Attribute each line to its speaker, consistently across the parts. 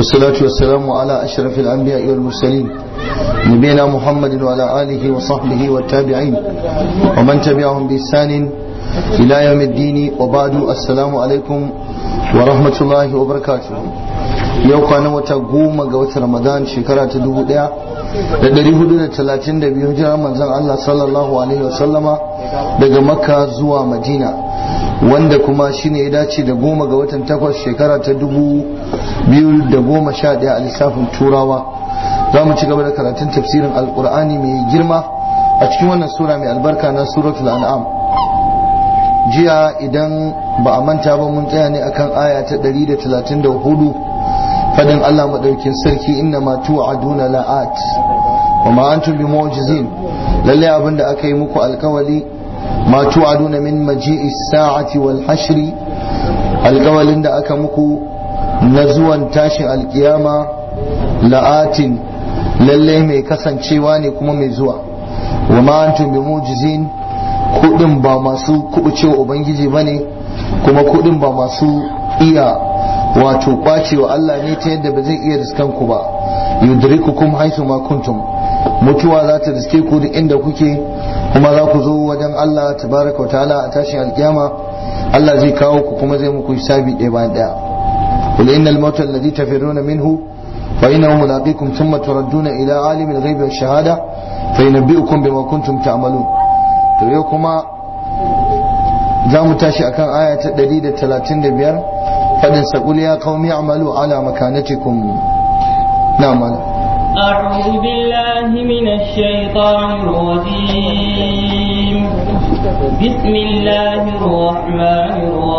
Speaker 1: والصلاة والسلام على أشرف الأنبياء والمرسلين نبينا محمد وعلى آله وصحبه والتابعين ومن تبعهم بإحسان إلى يوم الدين وبعد السلام عليكم ورحمة الله وبركاته yau kwana wata goma ga watan ramadan shekara ta dubu daya da dari hudu da talatin da biyu jiran manzon Allah sallallahu alaihi wasallama daga makka zuwa madina wanda kuma shine ya dace da goma ga watan takwas shekara ta dubu biyu da goma sha daya a lissafin turawa za mu ci gaba da karatun tafsirin alkur'ani mai girma a cikin wannan sura mai albarka na suratul an'am jiya idan ba a manta ba mun tsaya ne akan aya ta 134 fadin Allah madaukin sarki inna ma tu'aduna la'at wa ma antum bimu'jizin lalle abinda aka yi muku alkawali ma tu'aduna min maji'i sa'ati wal hashri alkawalin da aka muku na zuwan tashin alkiyama la'atin lalle mai kasancewa ne kuma mai zuwa wa ma antum bimu'jizin kudin ba masu kubucewa ubangiji bane kuma kudin ba masu iya wato kwacewa Allah ne ta yadda ba zai iya riskan ku ba yudrikukum haythu ma kuntum mutuwa za ta riske ku duk inda kuke kuma za ku zo wajen Allah tabaraka wa ta'ala a tashin alkiyama Allah zai kawo ku kuma zai muku hisabi ɗaya bayan ɗaya qul innal mauta alladhi tafirruna minhu fa innahu mulaqikum thumma turadduna ila alimil ghaibi wash shahada fa yunabbi'ukum bima kuntum ta'malun to yau kuma za mu tashi akan aya ta 135 فإن سقول يا قوم اعملوا على مكانتكم نعم
Speaker 2: أعوذ بالله من الشيطان الرجيم بسم الله الرحمن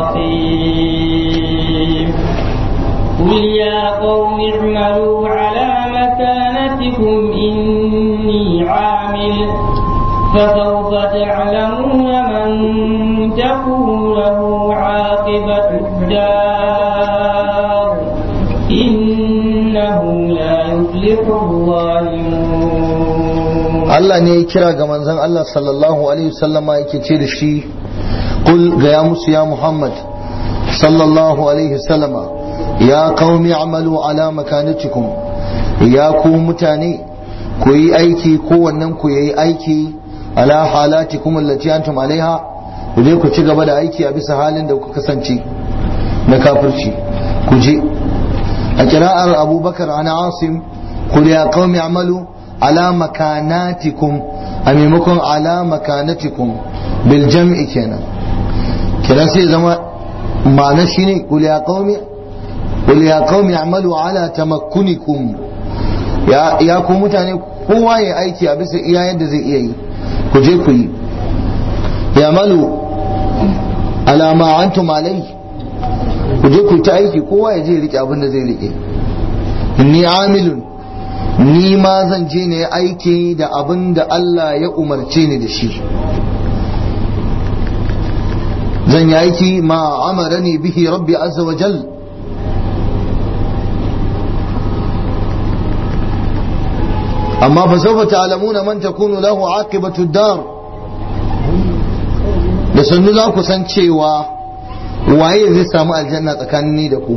Speaker 2: الرحيم قل يا قوم اعملوا على مكانتكم إني عامل فسوف تعلمون من تكون له عاقبة الدار إنه لا يفلح الظالمون
Speaker 1: Allah ne ya kira ga manzon Allah sallallahu alaihi wasallama yake ce da shi kul ga ya musu ya Muhammad sallallahu alaihi wasallama ya qaumi amalu ala makanatikum ya ku mutane ku yi aiki kowannen ku yayi aiki ala halatikum allati antum alaiha ku je ku ci gaba da aiki a bisa halin da kuka kasance na kafirci ku je a kira'ar abubakar ana asim kul ya qaumi amalu ala makanatikum a maimakon ala makanatikum bil jam'i kenan kiran sai zama ma'ana shine kul ya qaumi kul ya qaumi amalu ala tamakkunikum ya ya ku mutane kowa ya aiki a bisa iya yadda zai iya yi ku je ku yi ya malu ala ma antum alai ku je ku ta aiki kowa ya je rike abin da zai rike inni amilun ni ma zan je ne aiki da abin da Allah ya umarce ni da shi zan yi aiki ma amarani bihi rabbi azza wa jal amma fa sawfa ta'lamuna man takunu lahu aqibatu dar da sannu za ku san cewa waye zai samu aljanna tsakanin ni da ku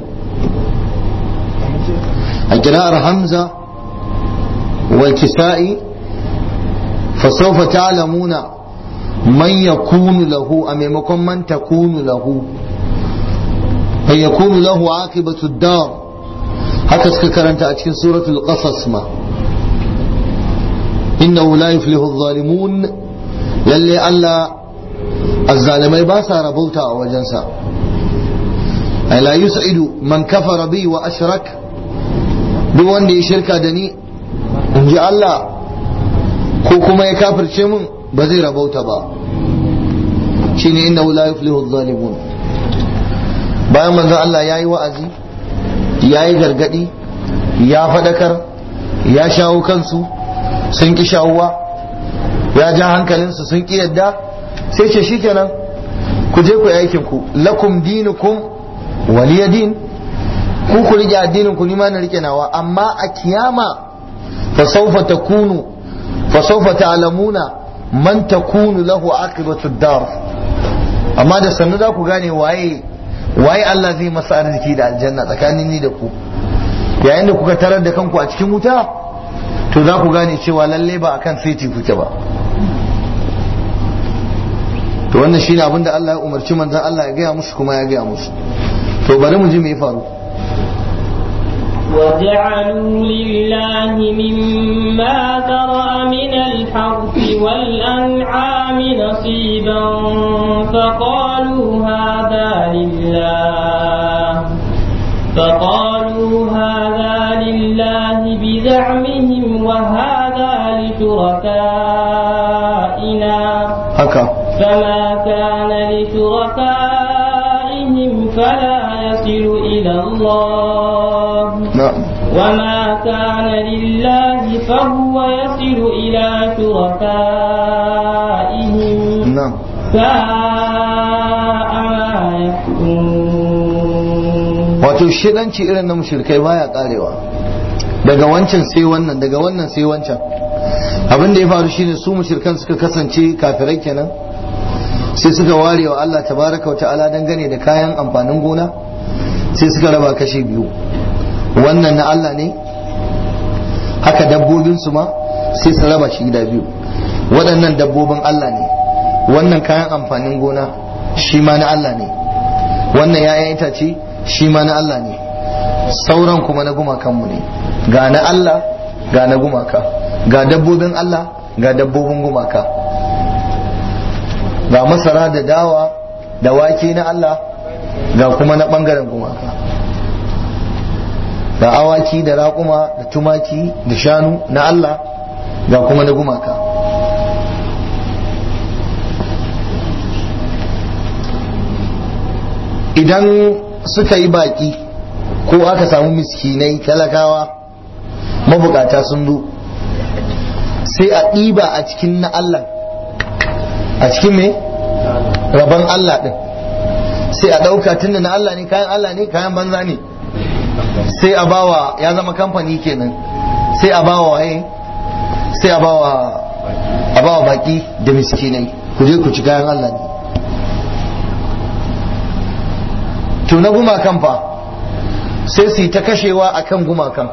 Speaker 1: a kira'ar hamza wal kisa'i fa sawfa ta'lamuna man yakunu lahu a maimakon man takunu lahu ay yakunu lahu aqibatu dar haka suka karanta a cikin suratul qasas ma innahu la yuflihu adh-dhalimun lalle Allah azzalimai ba sa rabauta a wajensa ay la yus'idu man kafara bi wa ashrak duk wanda ya shirka da ni in ji Allah ko kuma ya kafirce mun ba zai rabauta ba shine innahu la yuflihu adh-dhalimun bayan manzon Allah yayi wa'azi yayi gargadi ya fadakar ya shawo kansu sun ki shawuwa ya ja hankalinsu sun ki yadda sai ce shikenan ku je ku yi aikin ku lakum dinukum waliya din ku ku rike addinin ku nima na rike nawa amma a kiyama fa sawfa takunu fa sawfa ta'lamuna man takunu lahu aqibatu dar amma da sannu za ku gane waye waye Allah zai masa arziki da aljanna tsakanin ni da ku yayin da kuka tarar da kanku a cikin wuta to za ku gane cewa lalle ba akan saiti kuke ba to wannan shine abin da Allah ya umarci manzon Allah ya gaya musu kuma ya gaya musu to bari mu ji me ya faru
Speaker 2: وجعلوا لله مما ذرأ من الحرث والأنعام نصيبا فقالوا هذا لله فقالوا هذا لله بزعمهم وهذا لشركائنا
Speaker 1: haka
Speaker 2: فما كان لشركائهم فلا يصل إلى الله
Speaker 1: na'am
Speaker 2: وما كان لله فهو يصل إلى شركائهم
Speaker 1: na'am
Speaker 2: ساء ما يحكمون
Speaker 1: wato shidanci irin na mushrikai baya karewa daga wancan sai wannan daga wannan sai wancan abin da ya faru shine su mushrikan suka kasance kafirai kenan sai suka ware wa Allah tabaraka wa ta'ala dangane da kayan amfanin gona sai suka raba kashi biyu wannan na Allah ne haka dabbobin su ma sai su raba shi gida biyu waɗannan dabbobin Allah ne wannan kayan amfanin gona shi ma na Allah ne wannan ya'yan itace shi ma na Allah ne sauran kuma na gumakanmu ne ga na Allah ga na gumaka ga dabbobin Allah ga dabbobin gumaka ga masara da dawa da wake na Allah ga kuma na ɓangaren gumaka ga awaki da raƙuma da tumaki da shanu na Allah ga kuma na gumaka idan suka yi baki ko aka samu miskinai talakawa mabukata sun zo sai a ɗiba a cikin na Allah a cikin me rabon Allah ɗin sai a ɗauka tunda na Allah ne kayan Allah ne kayan banza ne sai a bawa ya zama kamfani kenan sai a bawa waye sai a bawa a bawa baki da miskinai ku je ku ci kayan Allah ne to na gumakan fa sai su yi ta kashewa akan gumakan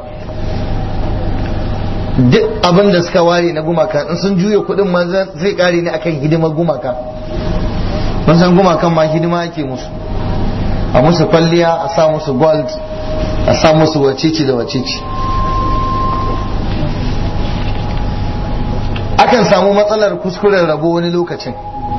Speaker 1: duk abin da suka ware na gumakan in sun juya kuɗin ma zai kare ne akan hidimar gumakan mun san gumakan ma hidima ake musu a musu kwalliya a sa musu gold a sa musu wacece da wacece akan samu matsalar kuskuren rabo wani lokacin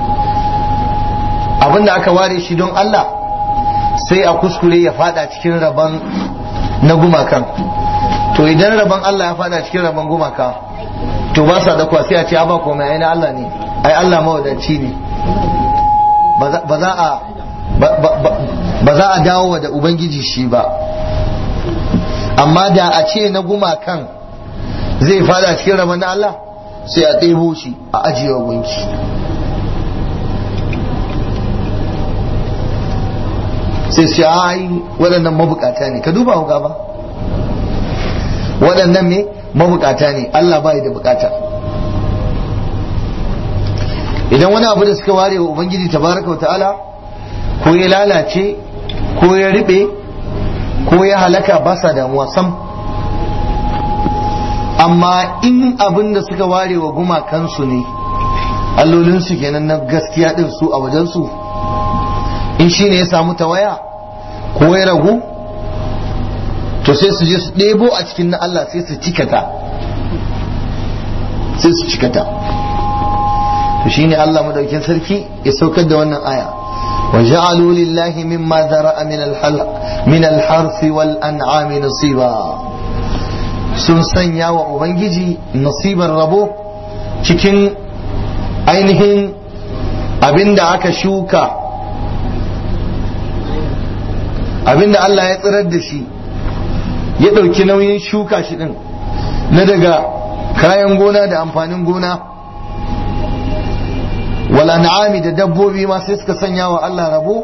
Speaker 1: abinda aka ware shi don Allah sai a kuskure ya fada cikin rabon na gumakan to idan rabon Allah ya fada cikin rabon gumaka to ba sa da sai a ce ba komai ai na Allah ne ai Allah mawadaci ne ba za a ba za a dawo da ubangiji shi ba amma da a ce na gumakan zai fada cikin rabon na Allah sai a ɗebo shi a ajiye gunki sai su ai waɗannan mabukata ne ka duba hauka ba waɗannan me mabukata ne Allah bai da bukata idan wani abu da suka ware wa ubangiji tabaraka wa ta'ala ko ya lalace ko ya riɓe ko ya halaka ba sa damuwa sam amma in abin da suka ware wa gumakansu ne allolinsu kenan na gaskiya ɗin su a wajensu in shi ne ya samu tawaya ko ya ragu to sai su je su ɗebo a cikin na Allah sai su cikata sai su cikata to shi ne Allah madaukin sarki ya saukar da wannan aya wa ja'alu lillahi mimma zara'a min al min al-harth wal an'am nasiba sun sanya wa ubangiji nasibar rabo cikin ainihin abinda aka shuka abinda Allah ya tsirar da shi ya ɗauki nauyin shuka shi ɗin na daga kayan gona da amfanin gona wala na'ami da dabbobi ma sai suka sanya wa Allah rabo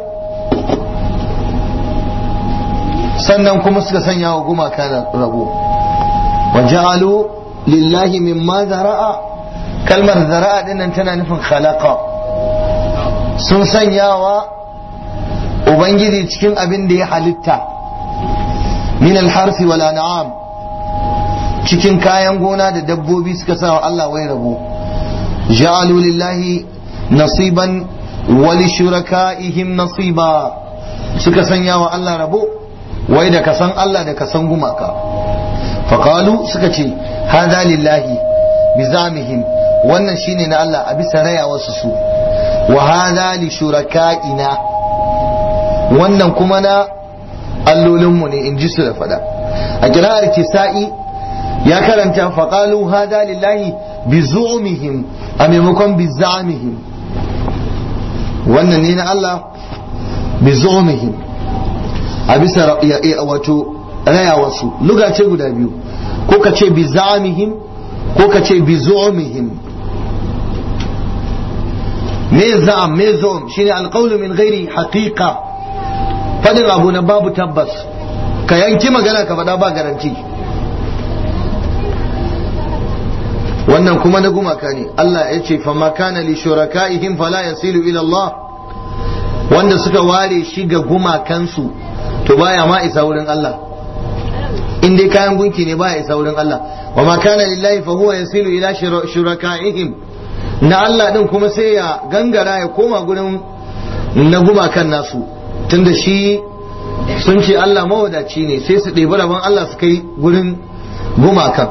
Speaker 1: sannan kuma suka sanya wa gumaka rabo wa ja'alu lillahi mimma zara'a kalmar zara'a dinnan tana nufin khalaqa sun sanya wa ubangiji cikin abin da ya halitta min alharfi wal an'am cikin kayan gona da dabbobi suka sa wa Allah wai rabo ja'alu lillahi nasiban wa li shuraka'ihim nasiba suka sanya wa Allah rabo wai da kasan Allah da kasan gumaka faqalu suka ce hada lillahi bizamihim wannan shine na Allah a bisa raya wasu su wa hada li shuraka'ina wannan kuma na allolinmu ne in ji su da fada a kira'ar kisa'i ya karanta faƙalu hada lillahi bi zu'umihim a maimakon bi za'amihim wannan ne na Allah bi zu'umihim a bisa wato raya wasu luga ce guda biyu ko ka ce bi za'amihim ko ka ce bi zu'umihim me za'am me zu'um shine alqawlu min ghairi haqiqa fadin abu na babu tabbas ka yanki magana ka faɗa ba garanti wannan kuma na gumaka ne Allah ya ce fa makana li shuraka'ihim fala yasilu ila Allah wanda suka ware shi ga gumakansu to baya ma isa wurin Allah in dai kayan gunki ne baya isa wurin Allah wa ma kana lillahi fa huwa yasilu ila shuraka'ihim na Allah din kuma sai ya gangara ya koma gurin na gumakan nasu tunda shi sun ce Allah mawadaci ne sai su ɗebi rabon Allah su kai gurin gumakan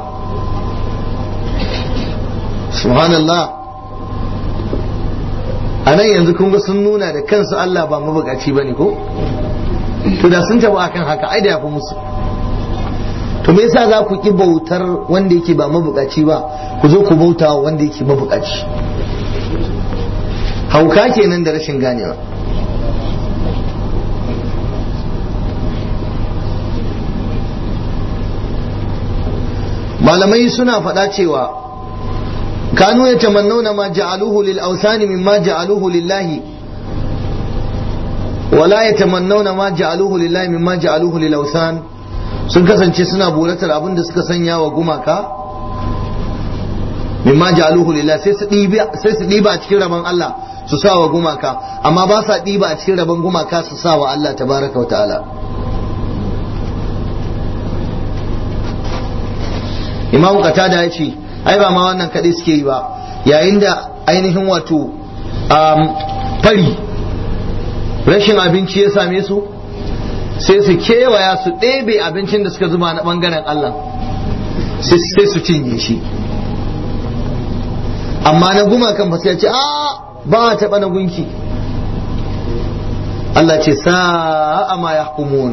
Speaker 1: subhanallah a nan yanzu kun ga sun nuna da kansu Allah ba mabukaci ba ne ko to da sun taba akan haka ai da ya fi musu to me yasa za ku ki bautar wanda yake ba mabukaci ba ku zo ku bauta wanda yake mabukaci hauka kenan da rashin ganewa malamai suna faɗa cewa kanu ya tamannauna ma ja'aluhu lil awsani mimma ja'aluhu lillahi wala ya tamannauna ma ja'aluhu lillahi mimma ja'aluhu lil awsan sun kasance suna buratar abin da suka sanya wa gumaka mimma ja'aluhu lillahi sai su ɗiba sai su ɗiba a cikin rabon Allah su sa wa gumaka amma ba sa ɗiba a cikin rabon gumaka su sa wa Allah tabaraka wa ta'ala imam qatada ya ce ai ba ma wannan kadai suke yi ba yayin da ainihin wato fari rashin abinci ya same su sai su kewaya su ɗebe abincin da suka zuba na ɓangaren Allah sai su cinye shi amma na gumakan ba sai ce a ba a taɓa na gunki Allah ce sa'a ma ya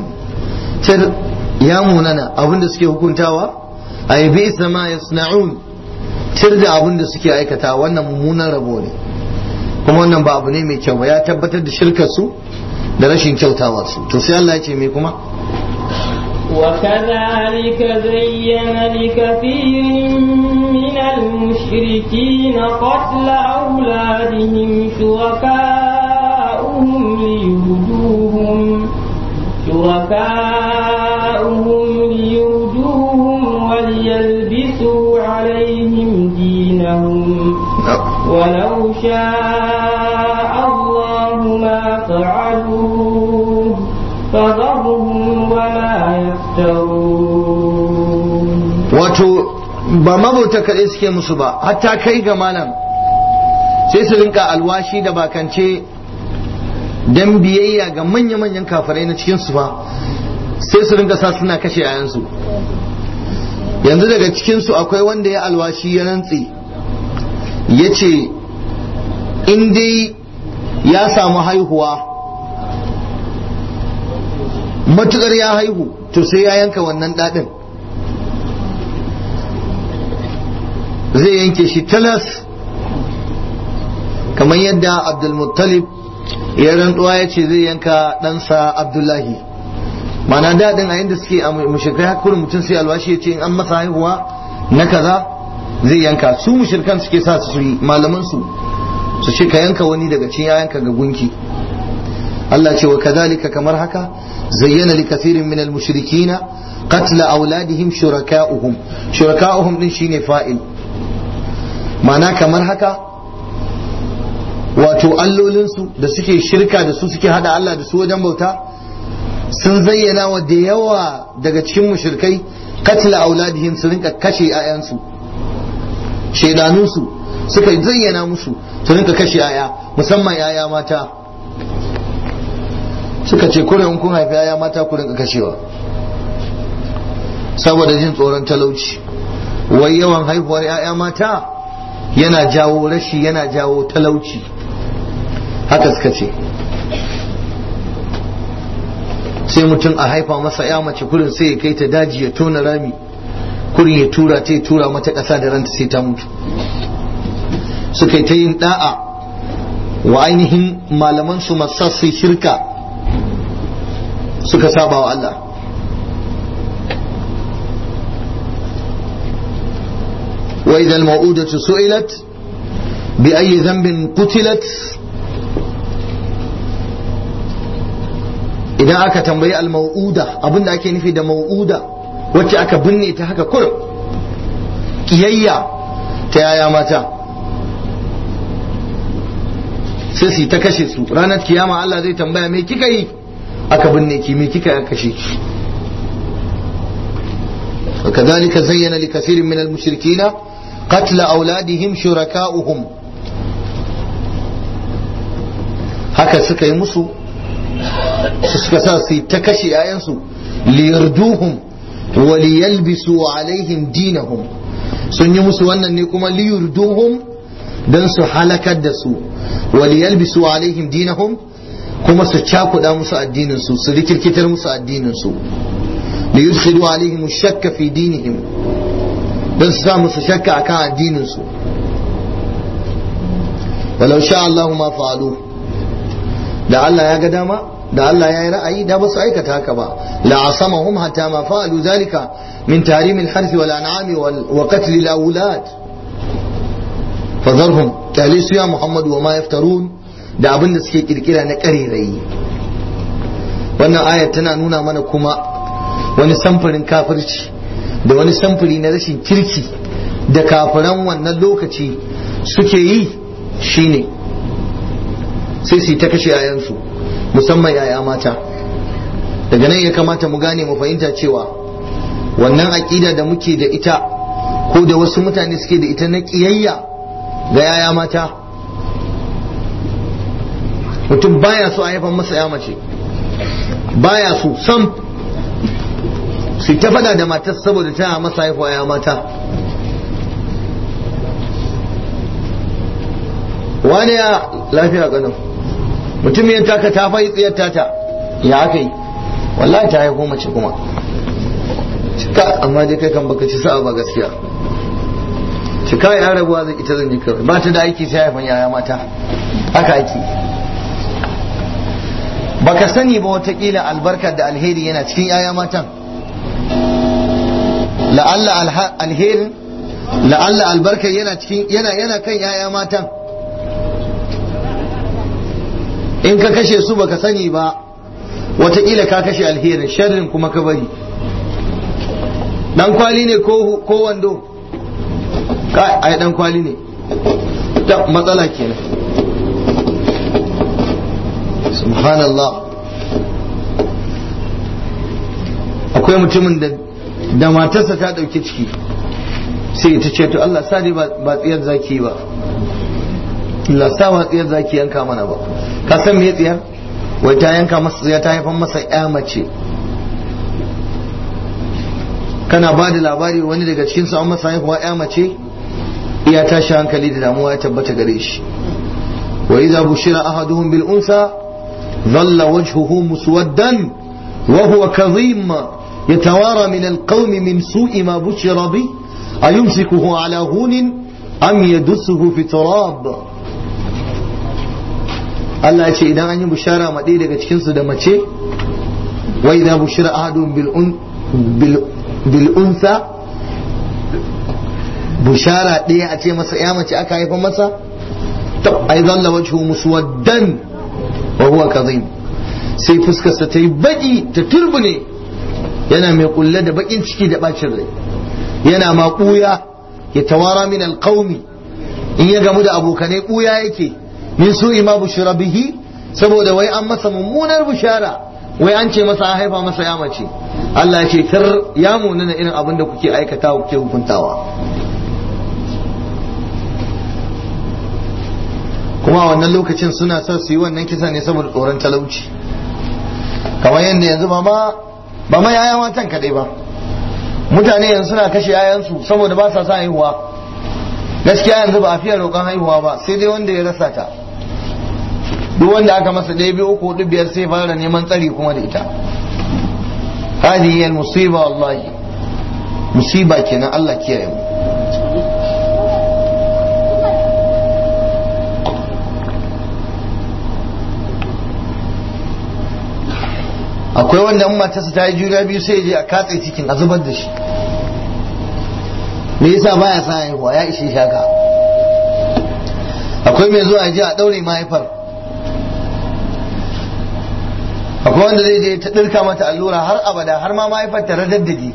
Speaker 1: ya munana abinda suke hukuntawa ay bi ma yasna'un tir da abin da suke aikata wannan mummunan rabo ne kuma wannan ba abu ne mai kyau ba ya tabbatar da shirkar su da rashin kyautawar su to sai Allah ya ce me kuma
Speaker 2: وكذلك زين لكثير من المشركين قتل أولادهم شركاؤهم ليردوهم شركاؤهم ليردوهم وليلبسوا عليهم دينهم ولو شاء الله ما فعلوه فذرهم وما يفترون
Speaker 1: wato ba mabauta kaɗai suke musu ba hatta kai ga malam sai su rinka alwashi da bakance dan biyayya ga manya-manyan kafirai na cikin su ba sai su rinka sa suna kashe yayansu yanzu daga cikinsu akwai wanda ya alwashi ya rantse ya ce in dai ya samu haihuwa matukar ya haihu to sai ya yanka wannan daɗin zai yanke shi talas kamar yadda abdulmuttalib ya rantsuwa ya ce zai yanka ɗansa abdullahi mana daɗin a yadda suke a mushrikai hakurin mutum sai alwashi ya ce in an masa haihuwa na kaza zai yanka su mushrikan suke sa su yi malaman su su ce ka yanka wani daga cikin yayanka ga gunki Allah ce wa kadhalika kamar haka zayyana li kathirin min al-mushrikina qatla auladihim shuraka'uhum shuraka'uhum din shine fa'il mana kamar haka wato allolinsu da suke shirka da su suke hada Allah da su wajen bauta sun zayyana wa da yawa daga cikin mushrikai katla auladihim su rinka kashe 'ya'yansu shaidanunsu suka zayyana musu su rinka kashe 'ya'ya musamman 'ya'ya mata suka ce kure in kun haifi 'ya'ya mata ku rinka kashewa saboda jin tsoron talauci wai yawan haihuwar 'ya'ya mata yana jawo rashi yana jawo talauci haka suka ce sai mutum a haifa masa ya mace kurin sai ya kai ta daji ya tona rami kurin ya tura ta ya tura mata ƙasa da ranta sai ta mutu suka yi ta yin da'a wa ainihin malaman su masu shirka suka saba wa Allah wa idan ma'udatu su'ilat bi ayi zambin qutilat idan aka tambayi al-mau'uda abinda ake nufi da mau'uda wacce aka binne ta haka kurum kiyayya ta yaya mata sai su ta kashe su ranar kiyama Allah zai tambaya me kika yi aka binne ki me kika kashe ki وكذلك زين لكثير من المشركين قتل أولادهم شركاؤهم haka suka yi musu suka sa su ta kashe ‘ya'yansu liyarduhum wa liyalbisu alaihim dinahum sun yi musu wannan ne kuma liyarduhum don su halakar da su wa liyalbisu alaihim dinahum kuma su cakuɗa musu addininsu su rikirkitar musu addininsu liyudkhilu alaihim shakka fi dinihim don su sa musu shakka akan addininsu walau sha Allahu ma fa'alu da Allah ya ga dama da Allah ya yi ra'ayi da ba su aikata haka ba la asamahum hatta ma fa'alu zalika min tarim al-harth wal an'am wa qatl al-awlad fadharhum talisu ya Muhammad wa ma yaftarun da abin da suke kirkira na karerayi wannan ayat tana nuna mana kuma wani samfurin kafirci da wani samfuri na rashin kirki da kafiran wannan lokaci suke yi shine sai su yi ta kashe yayansu musamman yaya mata daga nan ya kamata mu gane mu fahimta cewa wannan aƙida da muke da ita ko da wasu mutane suke da ita na ƙiyayya ga yaya mata mutum baya so a haifan masa ya mace baya so sam su ta fada da matar saboda ta masa haifuwa ya mata wani ya lafiya ganin mutum ya taka ta fai tsiyar tata ya aka yi wallahi ta haifo mace kuma cika amma dai kai kan baka ci sa'a ba gaskiya cika ya rabuwa zai ita zan yi kawai ba ta da aiki sai haifan yaya mata haka aiki baka sani ba watakila albarkar da alheri yana cikin yaya matan la'alla alherin la'alla albarkar yana cikin yana yana kan yaya matan in ka kashe su baka sani ba watakila ka kashe alherin sharrin kuma ka bari dan kwali ne ko ko wando ka ai dan kwali ne ta matsala kenan subhanallah akwai mutumin da da matarsa ta ɗauki ciki sai ta ce to Allah sa dai ba tsiyar zaki ba Allah sa ba tsiyar zaki yanka mana ba ka san me tsiyar wai ta yanka masa tsiya ta haifan masa ya mace kana ba da labari wani daga cikin su an masa haihuwa ya mace iya tashi hankali da damuwa ya tabbata gare shi wa idza bushira ahaduhum bil unsa dhalla wajhuhu muswaddan wa huwa kadhim يتوارى من القوم من سوء ما بشر به أيمسكه على هون أم يدسه في تراب Allah ya ce idan an yi bushara ma ɗaya daga cikinsu da mace wai za bushira ahadun bil unsa bushara ɗaya a ce masa ya mace aka haifa masa to ai zalla wajhu muswaddan wa huwa kadhim sai fuskarsa ta yi baki ta turbune yana mai kulle da bakin ciki da bacin rai yana ma ɓuya ya tawara min alƙaumi in ya gamu da abokanai ɓuya yake min su ima bushra bihi saboda wai an masa mummunar bushara wai an ce masa an haifa masa ya mace Allah ya ce kar ya munana irin abin da kuke aikatawa kuke hukuntawa kuma a wannan lokacin suna son su yi wannan kisa ne saboda tsoron talauci kamar yadda yanzu ba ma ba ma yaya matan kadai ba mutane yanzu suna kashe yayansu saboda ba sa sa haihuwa gaskiya yanzu ba a fiye roƙon haihuwa ba sai dai wanda ya rasa ta duk wanda aka masa ɗaya biyu uku hudu biyar sai fara neman tsari kuma da ita hadi yal musiba wallahi musiba kenan Allah kiyaye mu akwai wanda matarsa ta yi juna biyu sai je a katse cikin a zubar da shi me yasa baya sa haihuwa ya ishe shaka akwai mai zuwa je a daure mahaifar akwai wanda zai je ta dirka mata allura har abada har ma mahaifar ta radaddaje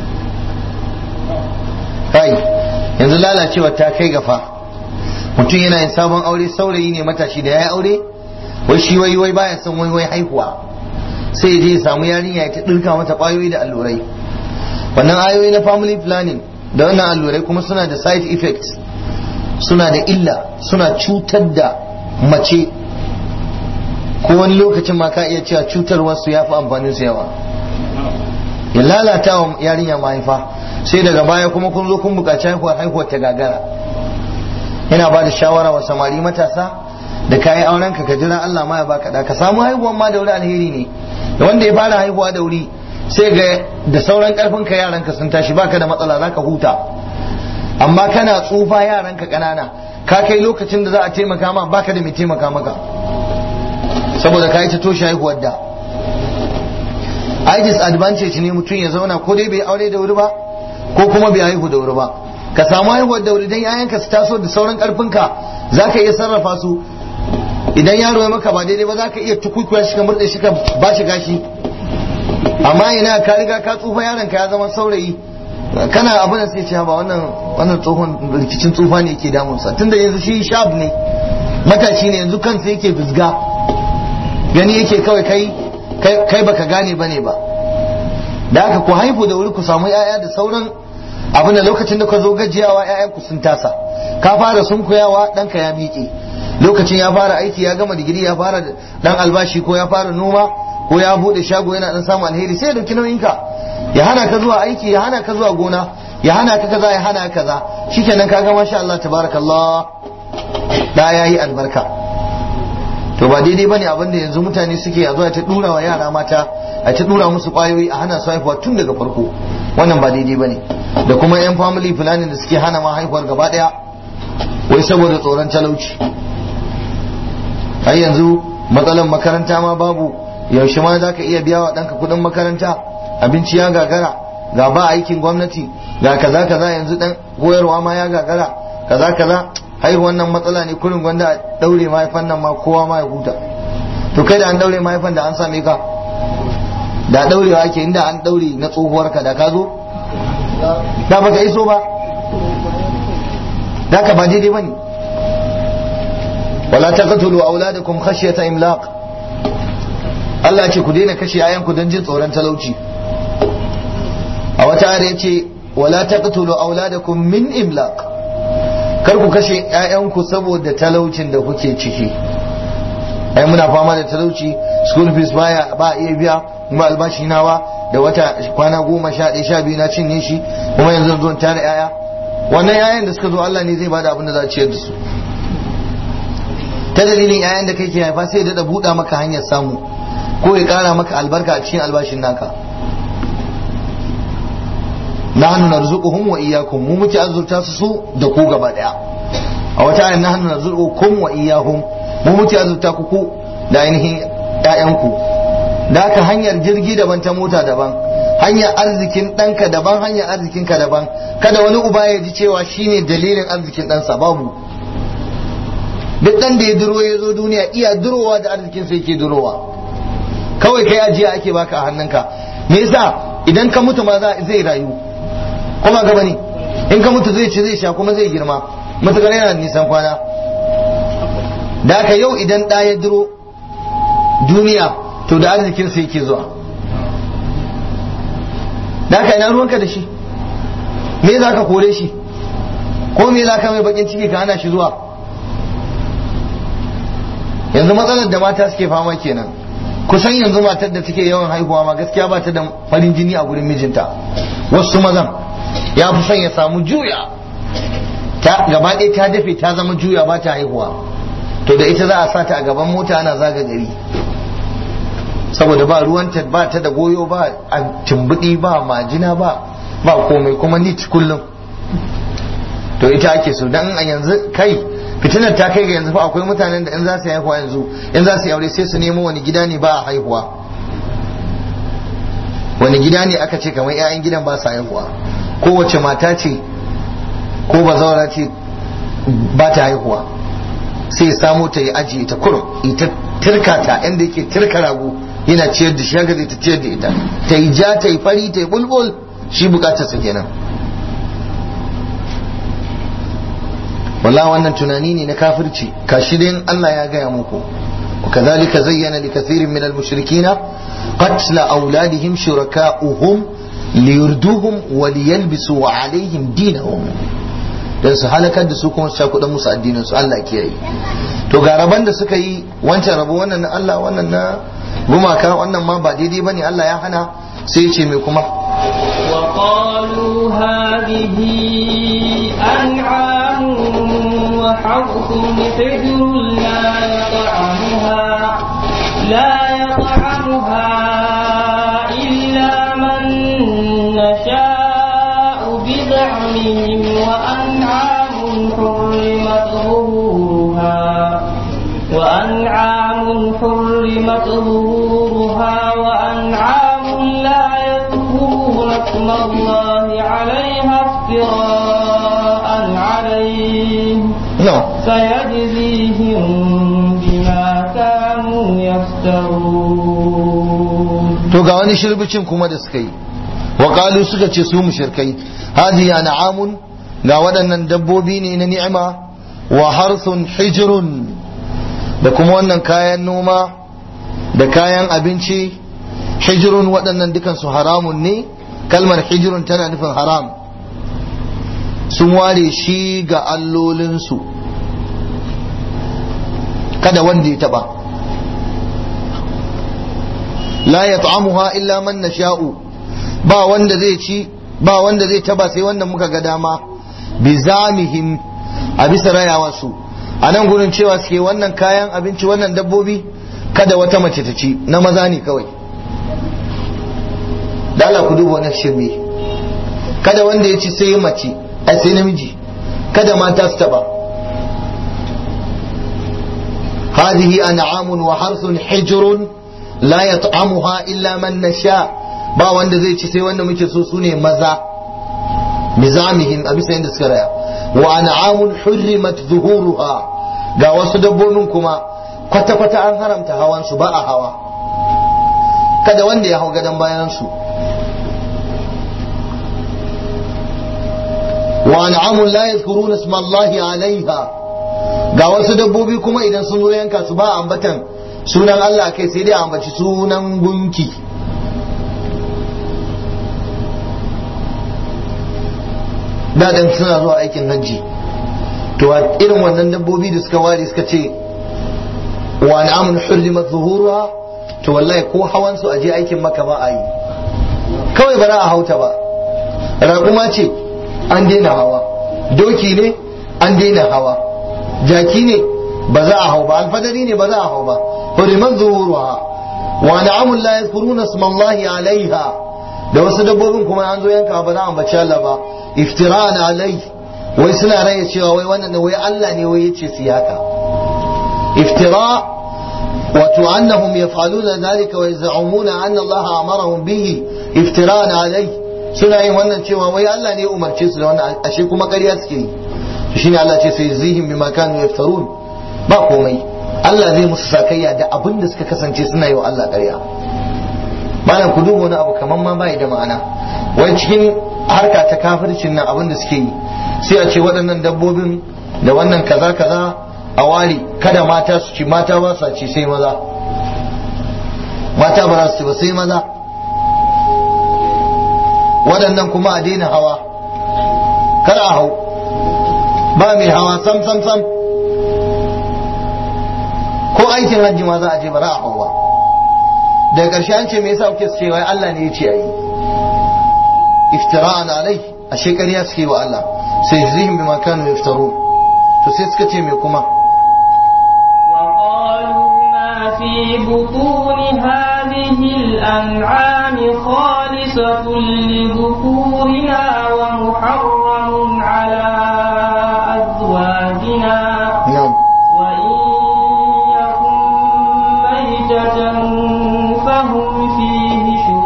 Speaker 1: kai yanzu lalacewa ta kai gafa mutum yana yin sabon aure saurayi ne matashi da ya yi aure wai shi wai wai baya son wai wai haihuwa sai ya je ya samu yarinya ya ta dirka mata kwayoyi da allurai wannan ayoyi na family planning da wannan allurai kuma suna da side effects suna da illa suna cutar da mace ko wani lokacin ma ka iya cewa cutarwarsu ya fi amfanin su yawa ya lalata wa yarinya mahaifa sai daga baya kuma kun zo kun buƙaci haihuwar haihuwar ta gagara yana ba da shawara wa samari matasa da kayi auren ka jira Allah ma ya baka da ka samu haihuwar ma da wuri alheri ne da wanda ya fara haihuwa da wuri sai ga da sauran karfin ka yaran ka sun tashi baka da matsala zaka huta amma kana tsufa yaran ka kanana ka kai lokacin da za a taimaka ma baka da mai taimaka maka saboda ka yi ta toshe haihuwar da ai disadvantage ne mutum ya zauna ko dai bai aure da wuri ba ko kuma bai haihu da wuri ba ka samu haihuwar da wuri dan yayanka su taso da sauran karfin ka zaka iya sarrafa su idan yaro ya maka ba daidai ba zaka iya tukukuya shi ka murde shi ka ba shi gashi amma ina ka riga ka tsufa yaron ka ya zama saurayi kana abin da sai ce ba wannan wannan tsohon rikicin tsufa ne yake damunsa tunda yanzu shi shab ne matashi ne yanzu kansa yake fizga gani yake kawai kai kai baka gane bane ba da haka ku haihu da wuri ku samu yaya da sauran abin da lokacin da ka zo gajiyawa yayan ku sun tasa ka fara sunkuyawa ɗanka ya miƙe lokacin ya fara aiki ya gama digiri ya fara dan albashi ko ya fara noma ko ya bude shago yana dan samu alheri sai ya dauki nauyinka ya hana ka zuwa aiki ya hana ka zuwa gona ya hana ka kaza ya hana ka kaza shikenan kaga masha Allah tabarakallah da yayi albarka to ba daidai bane abin da yanzu mutane suke a zuwa ta dura wa yara mata a ta dura musu kwayoyi a hana su haihuwa tun daga farko wannan ba daidai bane da kuma yan family planning da suke hana ma haihuwar gaba daya wai saboda tsoron talauci har yanzu matsalan makaranta ma babu yaushe ma za ka iya biya wa ɗanka kuɗin makaranta abinci ya gagara ga ba aikin gwamnati ga kaza kaza yanzu ɗan koyarwa ma ya gagara kaza kaza haihuwan nan matsala ne kurin gwanda a ɗaure mahaifan nan ma kowa ma ya huta to kai da an ɗaure mahaifan da an same ka da ɗaurewa ake inda an ɗaure na tsohuwar ka da ka zo da baka iso ba da ka ba daidai ba ne wala taqtulu auladakum khashyata imlaq Allah ce ku daina kashe yayanku don jin tsoron talauci a wata ayar yace wala taqtulu auladakum min imlaq kar ku kashe yayanku saboda talaucin da kuke ciki ai muna fama da talauci school fees baya ba iya biya kuma albashi nawa da wata kwana goma sha ɗaya sha biyu na cinye shi kuma yanzu zo tare yaya wannan yayan da suka zo Allah ne zai bada abin da za a ciyar da su ta dalilin yayan da kai ke haifa sai da buɗa maka hanyar samu ko ya ƙara maka albarka a cikin albashin naka nahnu narzuquhum wa iyyakum mu muke azurta su su da ku gaba daya a wata ayat nahnu narzuqukum wa iyyahum mu muke azurta ku ku da ainihin ƴaƴanku da haka hanyar jirgi daban ta mota daban hanyar arzikin ɗanka daban hanyar arzikinka daban kada wani uba ya ji cewa shine dalilin arzikin ɗansa babu duk ɗan da ya duro ya zo duniya iya durowa da arzikin sai ke durowa kawai kai ajiya ake baka a hannunka me yasa idan ka mutu ma zai rayu kuma gaba ne in ka mutu zai ci zai sha kuma zai girma matukar yana nisan kwana da haka yau idan ɗa ya duro duniya to da arzikinsa yake zuwa da haka ina ruwanka da shi me za ka kore shi ko me za ka mai bakin ciki ka hana shi zuwa yanzu matsalar da mata suke fama kenan kusan yanzu matar da take yawan haihuwa ma gaskiya ba ta da farin jini a gurin mijinta wasu mazan ya fi son ya samu juya ta gaba ɗaya ta dafe ta zama juya ba ta haihuwa to da ita za a sa ta a gaban mota ana zaga gari saboda ba ruwanta ba ta da goyo ba a tumbuɗi ba majina ba ba komai kuma ni kullum to ita ake so dan a yanzu kai fitinar ta kai ga yanzu fa akwai mutanen da in za su haihuwa yanzu in za su yi aure sai su nemo wani gida ne ba a haihuwa wani gida ne aka ce kamar 'ya'yan gidan ba su haihuwa kowace mata ce ko bazawara ce ba ta haihuwa sai samu ta yi ajiye ta kurum ita tirka ta inda yake tirka rago yana ciyar da shi haka zai ta ciyar da ita ta yi ja ta yi fari ta yi bulbul shi bukatarsa kenan walla wannan tunani ne na kafirci kashi dai Allah ya gaya muku وكذلك زين لكثير من المشركين قتل أولادهم شركاؤهم ليردوهم وليلبسوا عليهم دينهم don su halakar da su kuma su cakuɗa musu addinin su Allah kiyaye to ga raban da suka yi wancan rabo wannan na Allah wannan na gumaka wannan ma ba daidai bane Allah ya hana sai ya ce mai kuma
Speaker 2: وقالوا هذه أنعام وحرث حجر لا يطعمها لا يطعمها إلا من نشاء بزعمهم وأنعام حرمت ظهورها وأنعام حرمت ظهورها وأنعام لا يذكرون اسم الله عليها افتراء عليه
Speaker 1: no
Speaker 2: سيجزيهم بما كانوا يفترون
Speaker 1: to ga wani shirbicin kuma da suka yi wa qalu suka ce su mushrikai hadi an'amun ga waɗannan dabbobi ne na ni'ima wa harsun hijrun da kuma wannan kayan noma da kayan abinci hijrun waɗannan dukansu haramun ne kalmar hijrun tana nufin haram sun ware shi ga allolinsu kada wanda ya taba la yat'amuha illa man nasha'u ba wanda zai ci ba wanda zai taba sai wanda muka ga dama bi zamihim a bisa rayawa su a nan gurin cewa suke wannan kayan abinci wannan dabbobi kada wata mace ta ci na maza ne kawai da Allah ku duba wannan shirme kada wanda ya ci sai mace ai sai namiji kada mata su taba هذه أنعام وحرث حجر لا يطعمها إلا من نشاء ba wanda zai ci sai wanda muke so sune maza bizamihim a bisa yadda suka raya wa an'amun hurrimat zuhuruha ga wasu dabbobin kuma kwata-kwata an haramta hawan su ba a hawa kada wanda ya hau gadon bayan su wa an'amun la yadhkuruna isma Allahi alaiha ga wasu dabbobi kuma idan sun zo yanka su ba ambatan sunan Allah kai sai dai ambaci sunan gunki daɗin suna zuwa aikin hajji to a irin wannan dabbobi da suka ware suka ce wa na'amun hurrimat zuhuruha to wallahi ko hawan su aje aikin maka ba a yi kawai ba za a hauta ba raƙuma ce an daina hawa doki ne an daina hawa jaki ne ba za a hau ba alfadari ne ba za a hau ba huriman zuhuruha wa na'amun la yadhkuruna ismallahi alaiha da wasu dabbobin kuma an zo yanka ba za a ambaci Allah ba iftira'an alai wai suna raya cewa wai wannan wai Allah ne wai yace su haka iftira wato annahum yaf'aluna dhalika wa yaz'umuna anna Allah amarahum bihi iftira'an alai suna yin wannan cewa wai Allah ne ya umarce su da wannan ashe kuma ƙarya suke yi shine Allah ce sai zihim bima kanu yaftarun ba komai Allah zai musu sakayya da abin da suka kasance suna yi wa Allah ƙarya malam ku duba wani abu kaman ma bai da ma'ana wai cikin harka ta kafircin nan abin da suke yi sai a ce waɗannan dabbobin da wannan kaza kaza a ware kada mata su ci mata ba sa ci sai maza mata ba za su ci ba sai maza waɗannan kuma a daina hawa kar a hau ba mai hawa sam sam sam ko aikin hajji ma za a je ba za a hau ba daga ƙarshe an ce me yasa kuke ce wai Allah ne ya ce ayi iftira'an alai a shekariya suke wa Allah sai zihim bima kanu yaftarun to sai suka ce me kuma
Speaker 2: وقالوا ما في بطون هذه الأنعام خالصة لذكورنا ومحرم على أزواجنا
Speaker 1: na'am
Speaker 2: وإن يكن ميتة فهم فيه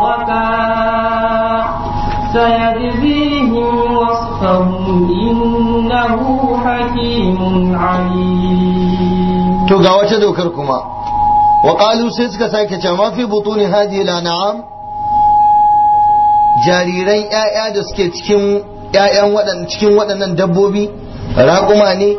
Speaker 2: شركاء سيجزيهم وصفهم إنه حكيم عليم
Speaker 1: to ga wata dokar kuma wa qalu sai suka sake cewa ma fi butuni hadhihi al-an'am jariran ƴaƴa da suke cikin ƴaƴan waɗannan cikin waɗannan dabbobi raƙuma ne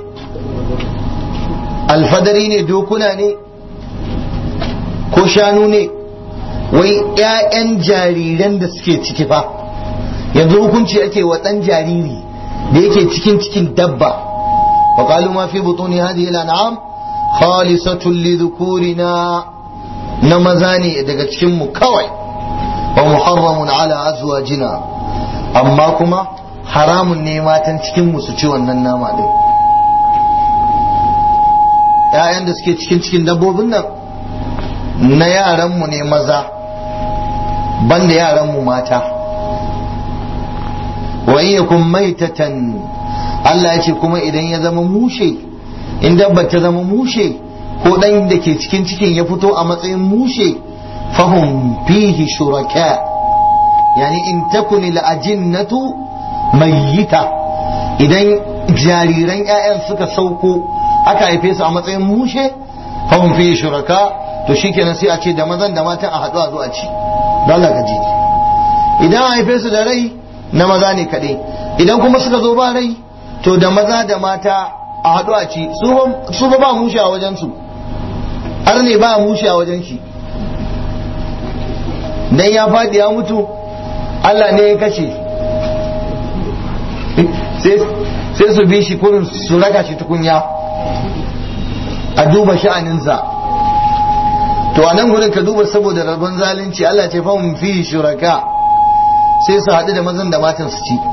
Speaker 1: alfadari ne dokuna ne ko shanu ne wai ƴaƴan jariran da suke ciki fa yanzu hukunci ake wa ɗan jariri da yake cikin cikin dabba wa qalu ma fi butuni hadhihi al-an'am khalisatun lidhukurina na maza ne daga cikin mu kawai wa muharramun ala azwajina amma kuma haramun ne matan cikin mu su ci wannan nama din ƴaƴan da suke cikin cikin dabbobin nan na yaran mu ne maza banda yaran mu mata wa in yakun maitatan Allah ya ce kuma idan ya zama mushe in dabba ta zama mushe ko dan da ke cikin cikin ya fito a matsayin mushe fahum fihi shuraka yani in takuni al'ajinnatu mayyita idan jariran 'ya'yan suka sauko aka haife su a matsayin mushe fahum fihi shuraka to shikenan sai a ce da mazan da matan a haɗu a zo a ci dole ka ji idan a haife su da rai na maza ne kaɗai idan kuma suka zo ba rai to da maza da mata a haɗu a ci su ba ba mushe a wajensu har ne ba mushe a wajen shi dan ya faɗi ya mutu Allah ne ya kashe sai su bi shi kurin su raka shi tukunya a duba sha'aninsa to a nan gurin ka duba saboda rabon zalunci Allah ce fa mun fi shuraka sai su haɗu da mazan da matan su ci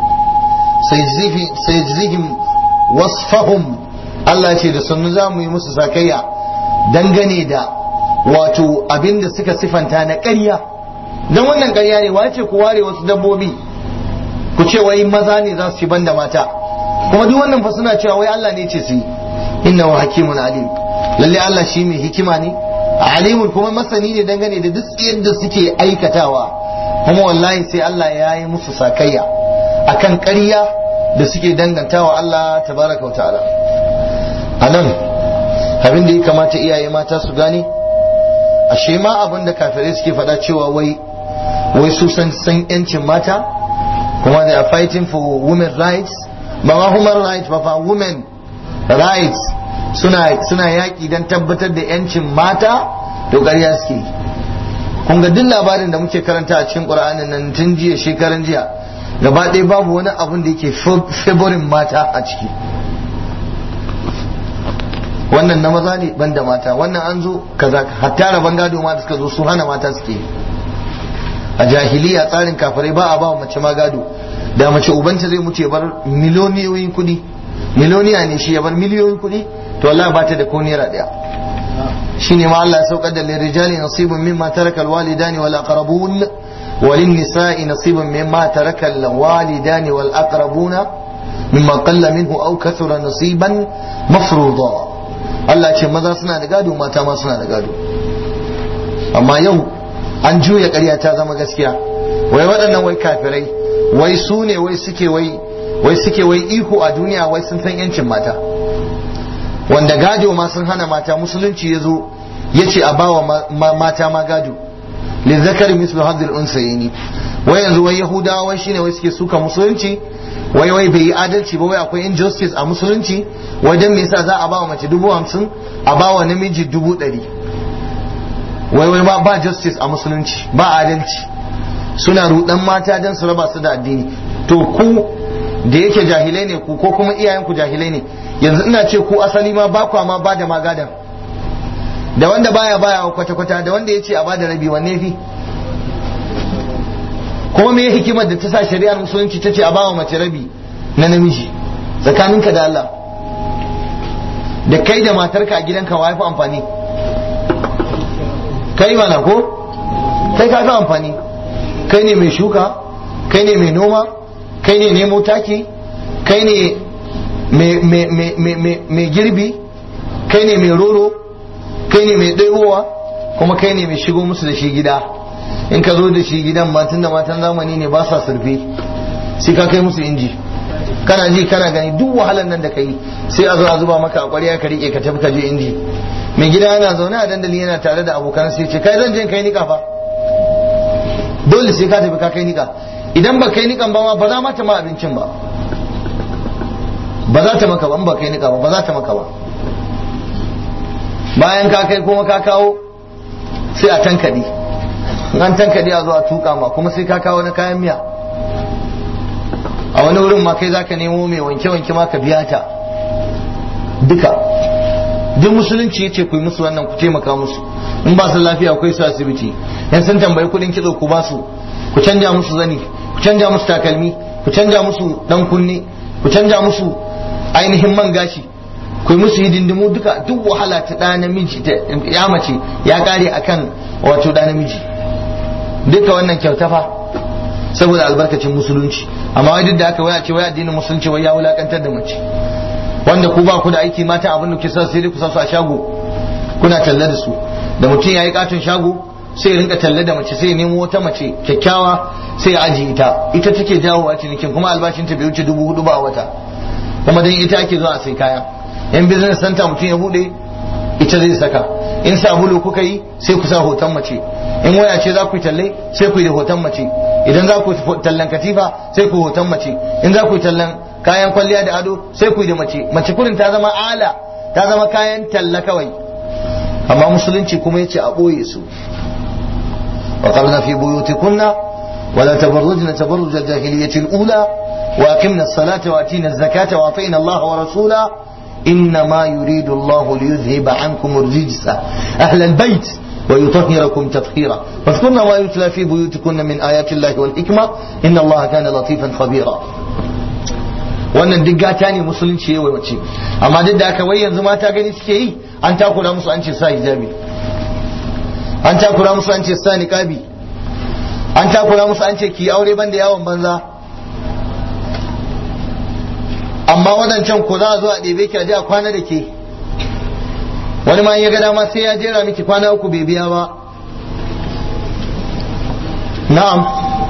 Speaker 1: sai jizihim wasfahum Allah ce da sannu za mu yi musu sakayya dangane da wato abin da suka sifanta na ƙarya don wannan ƙarya ne wace ku ware wasu dabbobi ku ce wai maza ne za su ci banda mata kuma duk wannan fa suna cewa wai Allah ne ce su yi inna wa hakimun alim lalle Allah shi mai hikima ne alimun kuma masani ne dangane da duk yadda suke aikatawa kuma wallahi sai Allah ya yi musu sakayya akan ƙarya da suke dangantawa Allah tabaraka wa ta'ala a nan abin da ya kamata iyaye mata su gane ashe ma abin da kafirai suke faɗa cewa wai wai su san san yancin mata kuma they are fighting for women rights ba ma human rights ba fa women rights suna suna yaƙi don tabbatar da yancin mata to ƙarya suke yi kun ga duk labarin da muke karanta a cikin ƙur'anin nan tun jiya shekaran jiya gaba ɗaya babu wani abun da yake favorin mata a ciki wannan na maza ne ban da mata wannan an zo kaza hatta rabon gado ma da suka zo su hana mata suke a jahiliya tsarin kafirai ba a ba mace ma gado da mace ubanta zai mutu ya bar miliyoniyoyin kuɗi miliyoniya ne shi ya bar miliyoyin kuɗi to Allah ba ta da ko naira ɗaya shine ma Allah ya saukar da lirijali nasibun mimma taraka alwalidani wal aqrabun وللنساء نصيب مما ترك الوالدان والأقربون مما قل منه أو كثر نصيبا مفروضا Allah ce maza suna da gado mata ma suna da gado amma yau an juya ƙarya ta zama gaskiya wai waɗannan wai kafirai wai su ne wai suke wai wai suke wai iko a duniya wai sun san yancin mata wanda gado ma sun hana mata musulunci ya zo ya ce a bawa mata ma gado lizzakari mislu hadhil unsayni wai yanzu wai yahudawa wai shine wai suke suka musulunci wai wai bai yi adalci ba wai akwai injustice a musulunci wai dan me yasa za a bawa mace dubu hamsin a bawa namiji dubu ɗari wai wai ba ba justice a musulunci ba adalci suna rudan mata don su raba su da addini to ku da yake jahilai ne ku ko kuma iyayenku jahilai ne yanzu ina ce ku asali ma ba kwa ma ba da magadan da wanda baya baya kwata-kwata da wanda ya ce a bada rabi wanne fi kuma me hikimar da ta sa shari'ar musulunci ta ce a bawa mace rabi na namiji tsakaninka da Allah da kai da matarka a gidanka wa fi amfani kai mana ko kai ka fi amfani kai ne mai shuka kai ne mai noma kai ne nemo taki kai ne mai girbi kai ne mai roro kai ne mai ɗaibowa kuma kai ne mai shigo musu da shi gida in ka zo da shi gidan matan da matan zamani ne ba sa surfe sai ka kai musu inji kana ji kana gani duk wahalar nan da ka yi sai a zo a zuba maka a ƙwarya ka riƙe ka tafi ka je inji mai gida yana zaune a dandali yana tare da abokan sai ce kai zan je kai nika fa dole sai ka tafi ka kai nika idan ba kai nikan ba ma ba za ma ta ma abincin ba ba za ta maka ba ba kai nika ba ba za ta maka ba bayan ka kai kuma ka kawo sai a tankadi an tankadi a zo a tuka ma kuma sai ka kawo na kayan miya a wani wurin ma kai zaka nemo mai wanke-wanke ma ka biya ta duka duk musulunci yace ku yi musu wannan ku taimaka musu in ba su lafiya akwai su asibiti yan sun tambayi kudin kitso ku ba su ku canja musu zani ku canja musu takalmi ku canja musu dan kunne ku canja musu ainihin man gashi ku musu hidindimu duka duk wahala ta ɗa namiji ta ya mace ya kare akan wato ɗa namiji duka wannan kyauta fa saboda albarkacin musulunci amma wai duk da aka waya ce wai addinin musulunci wai ya wulakantar da mace wanda ku ba ku da aiki mata abin da ke sa sai dai ku sa su a shago kuna talla da su da mutum ya yi katon shago sai rinka talla da mace sai nemo wata mace kyakkyawa sai ya aji ita ita take jawowa cinikin kuma albashinta bai wuce dubu hudu ba a wata kuma dan ita ake zuwa a sai kaya in business center mutum ya bude ita zai saka in sabulu kuka yi sai ku sa hoton mace in waya ce za ku yi talle sai ku yi da hoton mace idan za ku tallan katifa sai ku hoton mace in za ku yi tallan kayan kwalliya da ado sai ku yi da mace mace kurin ta zama ala ta zama kayan talla kawai amma musulunci kuma yace a boye su wa qarna fi buyutikunna ولا تبرجن تبرج الجاهلية الأولى وأقمنا الصلاة وأتينا الزكاة وأطينا الله ورسوله إنما يريد الله ليذهب عنكم الرجس أهل البيت ويطهركم تطهيرا واذكرن ما يتلى في بيوتكن من آيات الله والحكمة إن الله كان لطيفا خبيرا wannan duk gata ne musulunci ya wace amma duk da aka wai yanzu mata gani suke yi an takura musu an ce sa hijabi an takura musu an ce sa niqabi an takura musu an ce ki aure banda yawon banza amma wadancan ko za a zo a ɗebe ki a je a kwana da ke wani ma ya ga dama sai ya jera miki kwana uku bai biya ba na'am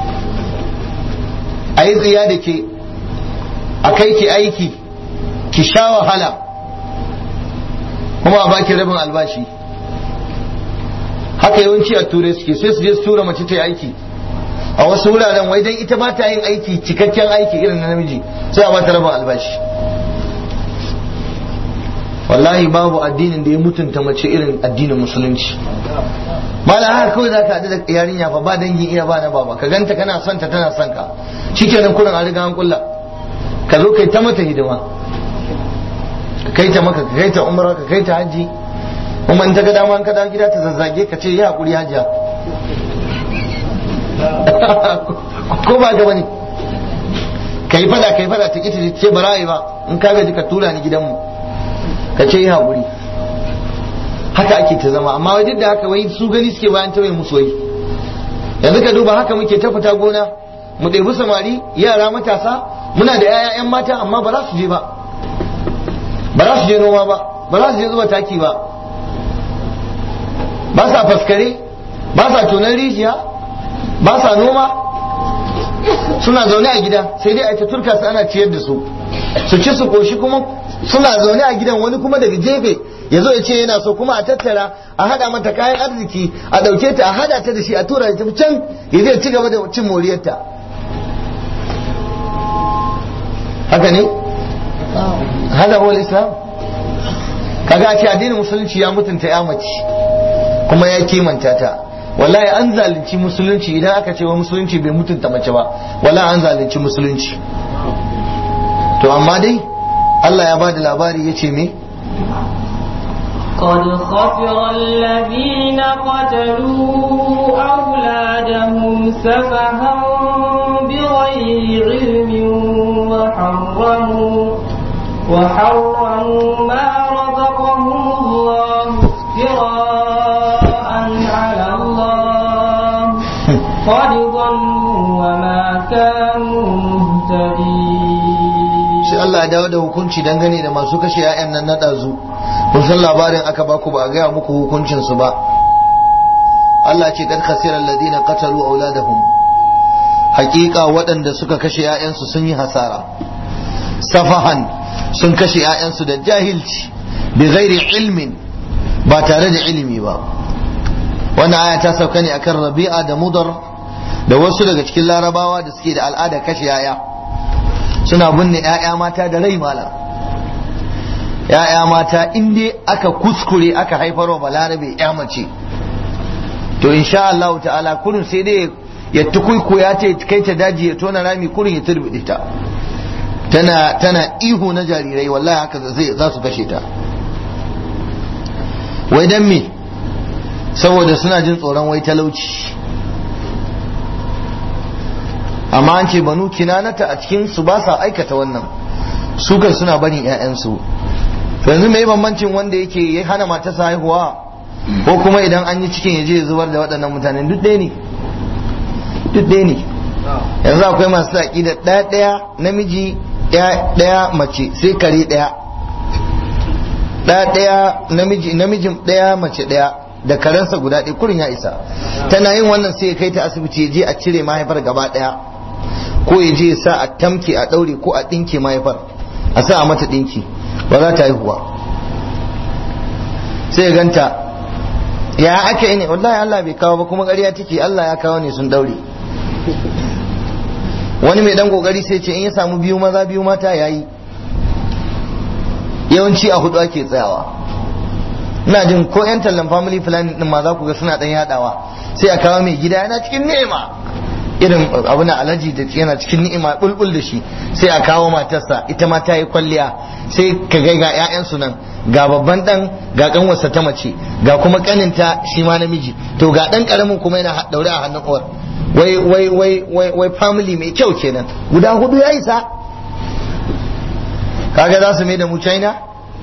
Speaker 1: a yi tsiya da ke a kai ki aiki ki sha wahala kuma a baki rabin albashi haka yawanci a turai suke sai su je su tura mace ta yi aiki a wasu wuraren wai dan ita ba ta yin aiki cikakken aiki irin na namiji sai a bata rabin albashi wallahi babu addinin da ya mutunta mace irin addinin musulunci mala haka kawai zaka haɗu da yarinya fa ba dangin iya ba na baba ka ganta kana son ta tana son ka shikenan kurin a riga an kulla ka zo kai ta mata hidima ka kai ta maka ka kai ta umra ka kai ta hajji kuma in ta ga dama ka dawo gida ta zazzage ka ce yi hakuri hajiya ko ba ga bane kai fada kai fada ta kita ce ba ra'ayi ba in ka gaji ka tura ni gidanmu ka ce yi hakuri haka ake ta zama amma wajen da haka wai su gani suke bayan ta mai musu wai yanzu ka duba haka muke ta fita gona mu ɗebi samari yara matasa muna da 'ya'yan mata amma ba za su je ba ba za su je noma ba ba za su je zuba taki ba ba sa faskare ba sa tonar rijiya ba sa noma suna zaune a gida sai dai a ta turka su ana ciyar da su su ci su koshi kuma suna zaune a gidan wani kuma daga jefe ya zo ya ce yana so kuma a tattara a hada mata kayan arziki a dauke ta a hada ta da shi a tura ta can ya zai ci gaba da cin moriyarta haka ne hada wal islam kaga a ce addinin musulunci ya mutunta ya mace kuma ya kimanta ta wallahi an zalunci musulunci idan aka ce wa musulunci bai mutunta mace ba wallahi an zalunci musulunci to amma dai Allah ya bada labari ya ce me
Speaker 2: قد خسر الذين قتلوا أولادهم سفها بغير علم وحرموا وحرموا ما رزقهم الله افتراء على الله قد ضلوا وما كانوا مهتدين
Speaker 1: sai Allah ya dawo da hukunci dangane da masu kashe 'ya'yan nan na ɗazu kun san labarin aka baku ba a gaya muku hukuncin su ba Allah ce kad khasira alladhina qatalu auladahum hakika waɗanda suka kashe 'ya'yansu sun yi hasara safahan sun kashe 'ya'yansu da jahilci bi ghairi ilmin ba tare da ilimi ba wannan aya ta sauka ne akan rabi'a da mudar da wasu daga cikin larabawa da suke da al'ada kashe 'ya'ya suna binne 'ya'ya mata da rai malam 'ya'ya mata in dai aka kuskure aka haifarwa balarabe 'ya mace to insha Allah ta'ala kurin sai dai ya tukuiku ya ce kai ta daji ya tona rami kurin ya turbide ta tana tana ihu na jarirai wallahi haka zai za su kashe ta wai dan me saboda suna jin tsoron wai talauci amma an ce banu kinanata a cikin su ba sa aikata wannan su kan suna barin 'ya'yansu to yanzu mai bambancin wanda yake ya hana matarsa haihuwa ko kuma idan an yi cikin ya je ya zubar da waɗannan mutanen duk ɗaya ne duk ɗaya ne yanzu akwai masu saƙi da ɗaya ɗaya namiji ɗaya mace sai kare ɗaya ɗaya ɗaya namiji namijin ɗaya mace ɗaya da karensa guda ɗaya kurin ya isa tana yin wannan sai ya kai ta asibiti ya je a cire mahaifar gaba ɗaya ko ya je ya sa a tamke a ɗaure ko a ɗinke mahaifar a sa a mata ɗinki ba za ta haihuwa sai ya ganta ya ake yi ne wallahi Allah bai kawo ba kuma ƙarya take Allah ya kawo ne sun daure wani mai dan kokari sai ce in ya samu biyu maza biyu mata yayi yawanci a hudu ake tsayawa ina jin ko yan tallan family planning din ma za ku ga suna dan yadawa sai a kawo mai gida yana cikin ni'ima irin abu na alaji da yana cikin ni'ima bulbul da shi sai a kawo matarsa ita ma ta yi kwalliya sai ka ga ga 'ya'yansu nan ga babban dan ga kanwarsa ta mace ga kuma kaninta shi ma namiji to ga dan karamin kuma yana daure a hannun uwar wai wai wai wai wai family mai kyau kenan guda hudu ya isa kaga za su mai da mu China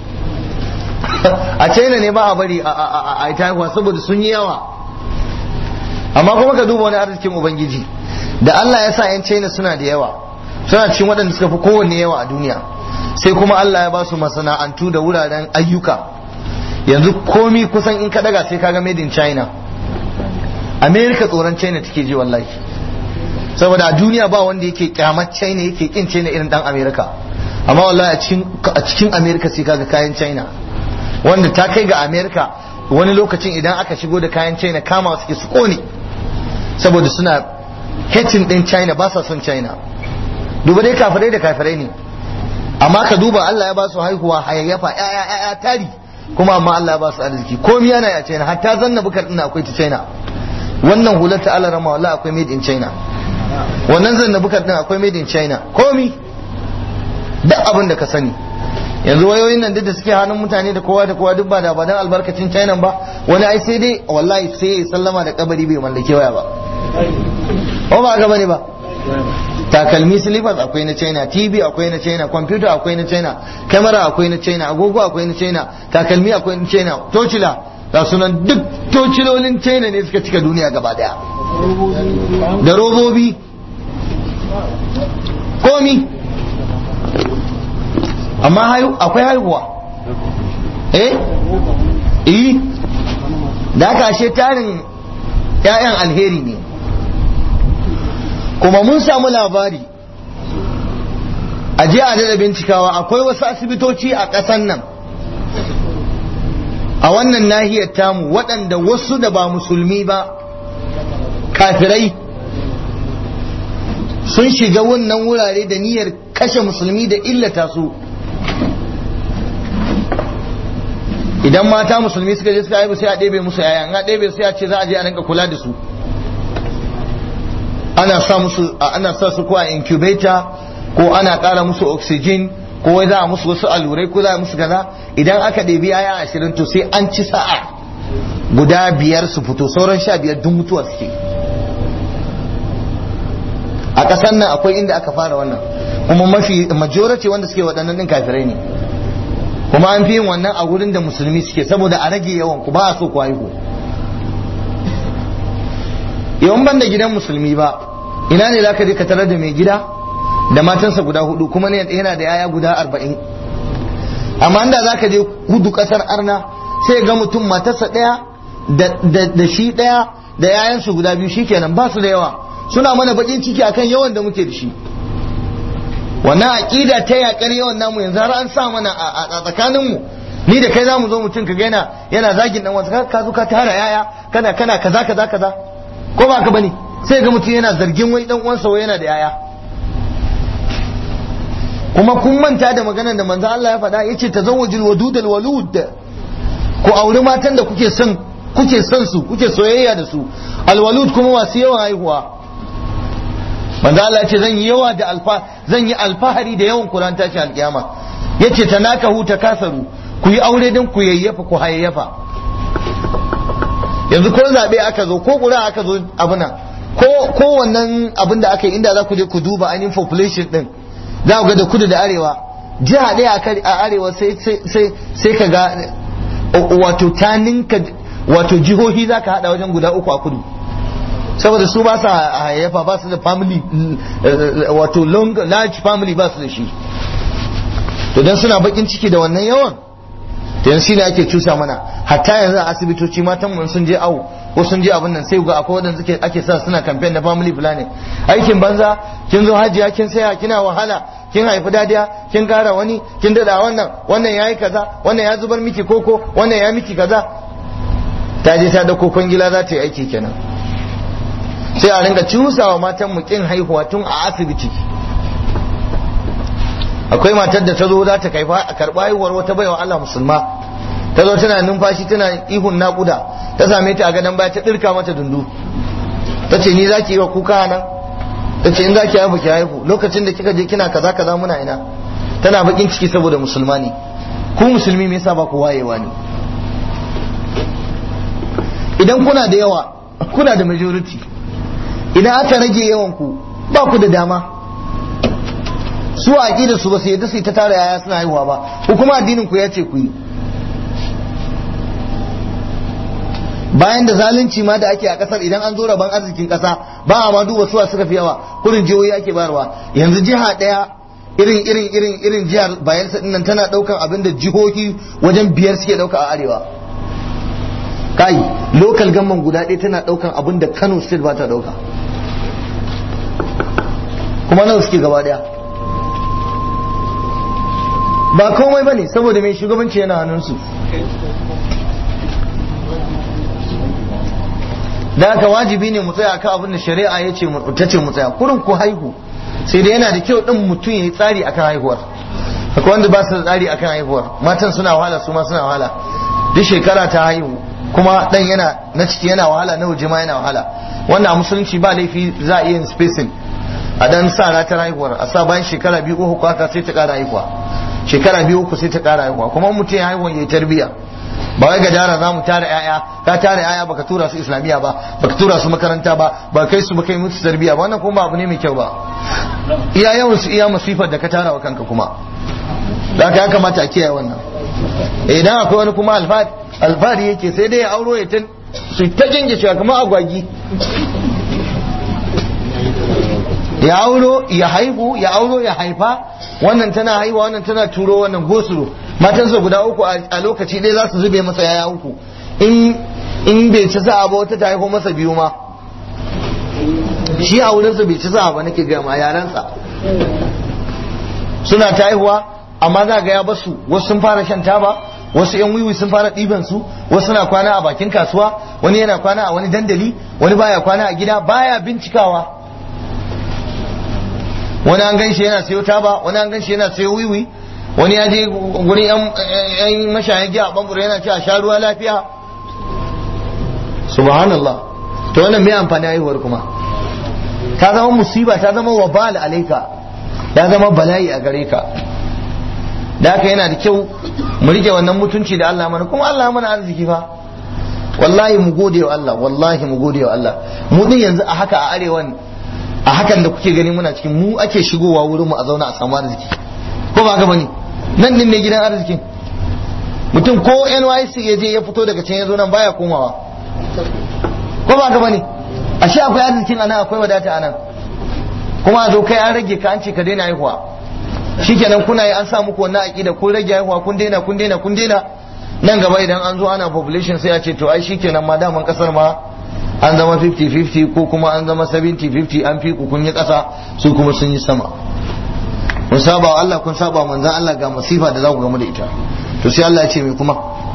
Speaker 1: a China ne ba a bari a ita saboda sun yi yawa amma kuma ka duba wani arzikin ubangiji da Allah ya sa 'yan China suna da yawa suna cikin waɗanda suka fi kowanne yawa a duniya sai kuma Allah ya ba su masana'antu da wuraren ayyuka yanzu komi kusan in ka daga sai kaga made in China America tsoron China take ji wallahi saboda a duniya ba wanda yake kyamar China yake kin China irin dan America amma wallahi a cikin a cikin America sai kaga kayan China wanda ta kai ga America wani lokacin idan aka shigo da kayan China kama suke su kone saboda suna hating din China ba sa son China duba dai kafirai da kafirai ne amma ka duba Allah ya ba su haihuwa hayayyafa ya'ya ya'ya tari kuma amma Allah ya ba su arziki komai yana ya China hatta zanna bukar din akwai ta China wannan hular ta Allah rama wallahi akwai made in China wannan zanna bukar din akwai made in China komi duk abin da ka sani yanzu wayoyin nan duk da suke hannun mutane da kowa da kowa duk ba da ba dan albarkacin China ba wani ai sai dai wallahi sai ya sallama da kabari bai mallake waya ba ko ba ga bane ba takalmi slippers akwai na china tv akwai na china computer akwai na china camera akwai na china agogo akwai na china takalmi akwai na china tocila ga sunan duk tocilolin china ne suka cika duniya gaba daya da robobi komi amma akwai haihuwa eh eh da aka ashe tarin 'ya'yan alheri ne kuma mun samu labari a je a da bincikawa akwai wasu asibitoci a ƙasan nan a wannan nahiyar tamu waɗanda wasu da ba musulmi ba kafirai sun shiga wannan wurare da niyyar kashe musulmi da illata su idan mata musulmi suka je suka haihu sai a ɗebe musu yaya in a ɗebe sai a ce za a je a rinka kula da su ana sa musu ana sa su ko a incubator ko ana ƙara musu oxygen ko wai za a musu wasu allurai ko za a musu kaza idan aka ɗebi yaya ashirin to sai an ci sa'a guda biyar su fito sauran sha biyar duk mutuwa suke a ƙasar nan akwai inda aka fara wannan kuma mafi majority wanda suke waɗannan ɗin kafirai ne kuma an fi yin wannan a wurin da musulmi suke saboda a rage yawan ku ba a so ku haihu yawan ban da gidan musulmi ba ina ne za ka je ka tarar da mai gida da matansa guda hudu kuma yana da yaya guda arba'in amma inda za ka je kudu kasar arna sai ga mutum matarsa ɗaya da shi ɗaya da yayansu guda biyu shikenan ba su da yawa suna mana bakin ciki akan yawan da muke da shi wannan aƙida ta yaƙar yawan namu yanzu har an sa mana a tsakaninmu ni da kai za mu zo mutum ka yana yana zagin dan wasu ka zo ka tara yaya kana kana kaza kaza kaza ko ba ka bane sai ga mutum yana zargin wai dan uwansa wai yana da yaya kuma kun manta da maganar da manzo Allah ya faɗa yace tazawwajul wadud walud ku auri matan da kuke son kuke son su kuke soyayya da su alwalud kuma masu yawan haihuwa manzo Allah yace zan yi yawa da alfa zan yi alfahari da yawan Qur'an tashi alkiyama yace tanakahu takasaru ku yi aure don ku yayyafa ku hayayyafa yanzu ko zabe aka zo ko ƙura aka zo abuna ko ko wannan abin da aka yi inda za ku je ku duba ainihin population din za ku ga da kudu da arewa jiha ɗaya a arewa sai ka ga wato ta ninka wato jihohi za ka haɗa wajen guda uku a kudu saboda su ba sa hayayyafa ba su da family wato long large family ba su da shi to dan suna bakin ciki da wannan yawan to yanzu shine ake cusa mana hatta yanzu a asibitoci matan mu sun je awo ko sun je abin nan sai ga akwai wadanda suke ake sa suna campaign na family planning aikin banza kin zo hajiya kin saya kina wahala kin haifi dadiya kin kara wani kin dada wannan wannan yayi kaza wannan ya zubar miki koko wannan ya miki kaza ta je ta dauko kwangila za ta yi aiki kenan sai a ringa cusawa matan mu kin haihuwa tun a asibiti akwai matar da ta zo za ta kaifa a karɓa haihuwar wata baiwa Allah musulma ta zo tana numfashi tana ihun naƙuda ta same ta a gadon baya ta ɗirka mata dundu ta ce ni za ki yi wa kuka nan ta ce in za ki haihu ki haihu lokacin da kika je kina kaza kaza muna ina tana bakin ciki saboda musulma ne ku musulmi me yasa ba ku wayewa ne idan kuna da yawa kuna da majority idan aka rage yawan ku ba ku da dama su a aƙida su ba su yadda su ta tara yaya suna haihuwa ba ko kuma addinin ku ya ce ku yi bayan da zalunci ma da ake a kasar idan an zo rabon arzikin kasa ba a ma duba suwa suka fi yawa kurin jihohi ake bayarwa yanzu jiha daya irin irin irin irin jihar bayelsa dinnan tana daukan abin da jihohi wajen biyar suke dauka a arewa kai local gamman guda ɗaya tana daukan abin da Kano state ba ta dauka kuma nawa suke gaba daya ba komai bane saboda mai shugabanci yana hannunsu da haka wajibi ne mu tsaya akan abin da shari'a ya ce ta ce mu tsaya kurin ku haihu sai da yana da kyau din mutum ya yi tsari akan haihuwar akwai wanda ba su da tsari akan haihuwar matan suna wahala su ma suna wahala duk shekara ta haihu kuma dan yana na ciki yana wahala na waje ma yana wahala wannan a musulunci ba laifi za a iya yin spacing a dan sa ratar haihuwar a sa bayan shekara biyu uku haka sai ta kara haihuwa shekara biyu uku sai ta kara haihuwa kuma mutum ya haihuwa ya yi tarbiyya ba wai gajara za mu tara yaya ka tara yaya baka tura su islamiyya ba baka tura su makaranta ba ba kai su baka yi musu tarbiyya ba wannan kuma abu ne mai kyau ba iya yawan su iya masifar da ka tara wa kanka kuma da ya kamata a kiyaye wannan idan akwai wani kuma alfahari yake sai dai ya auro ya ta su ta jinge shi kamar agwagi ya auro ya haihu ya auro ya haifa wannan tana haihuwa wannan tana turo wannan gosuro matansa guda uku a lokaci ɗaya za su zube masa yaya uku in bai ci sa'a ba wata ta haihu masa biyu ma shi a wurinsa bai ci sa'a ba nake gaya ma yaransa suna ta haihuwa amma za ga ya basu wasu sun fara shan taba wasu yan wiwi sun fara ɗiban su wasu na kwana a bakin kasuwa wani yana kwana a wani dandali wani baya kwana a gida baya bincikawa wani an gan shi yana sayo taba wani an gan shi yana sayo wiwi wani ya je gurin yan mashayan giya a bambura yana ce a sha ruwa lafiya subhanallah to wannan mai amfani haihuwar kuma ta zama musiba ta zama wabal alaika ya zama bala'i a gare ka da haka yana da kyau mu rike wannan mutunci da Allah mana kuma Allah mana arziki fa wallahi mu gode wa Allah wallahi mu gode wa Allah mu din yanzu a haka a arewan a hakan da kuke gani muna cikin mu ake shigowa wurin mu a zauna a samu arziki ko ba haka bane nan din ne gidan arzikin mutum ko NYC ya je ya fito daga can ya zo nan baya komawa ko ba haka bane ashe akwai arzikin anan akwai wadata anan kuma a zo kai an rage ka an ce ka daina haihuwa shikenan kuna yi an sa muku wannan aqida kun rage haihuwa kun daina kun daina kun daina nan gaba idan an zo ana population sai a ce to ai shikenan ma daman kasar ma an zama 50-50 ko kuma an zama 70-50 an fi kun yi kasa su kuma sun yi sama kun saba wa Allah kun saba wa manzan Allah ga masifa da za ku gamu da ita to sai Allah ya ce mai kuma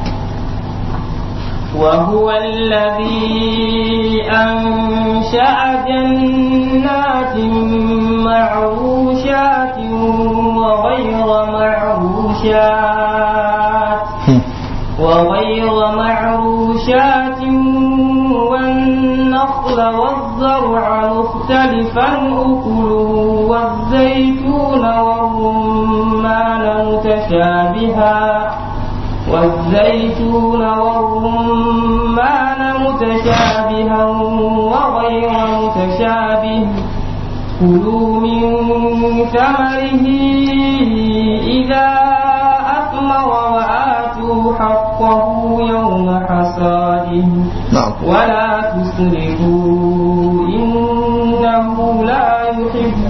Speaker 2: وهو الذي أنشأ جنات معروشات وغير معروشات وغير معروشات والنخل والزرع مختلفا أكله والزيتون والرمان متشابها والزيتون والرمان متشابها وغير متشابه كلوا من ثمره إذا أثمر وآتوا حقه يوم حصاده
Speaker 1: na'am
Speaker 2: ولا تسرفوا إنه لا يحب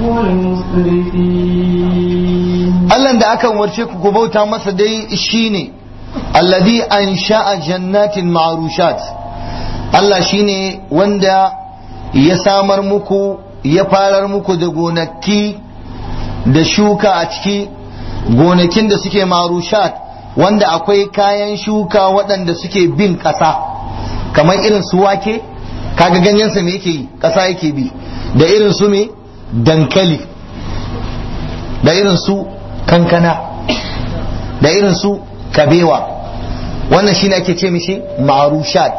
Speaker 2: المسرفين
Speaker 1: Allah da aka umarce ku ku bauta masa dai shine alladhi ansha'a jannatin ma'rushat Allah shine wanda ya samar muku ya farar muku da gonaki da shuka a ciki gonakin da suke marushat wanda akwai kayan shuka waɗanda suke bin ƙasa kamar irin su wake kaga ganyensa me yake yi ƙasa yake bi da irin su me dankali da irin su kankana da irin su kabewa wannan shine ake ce mishi ma'arushat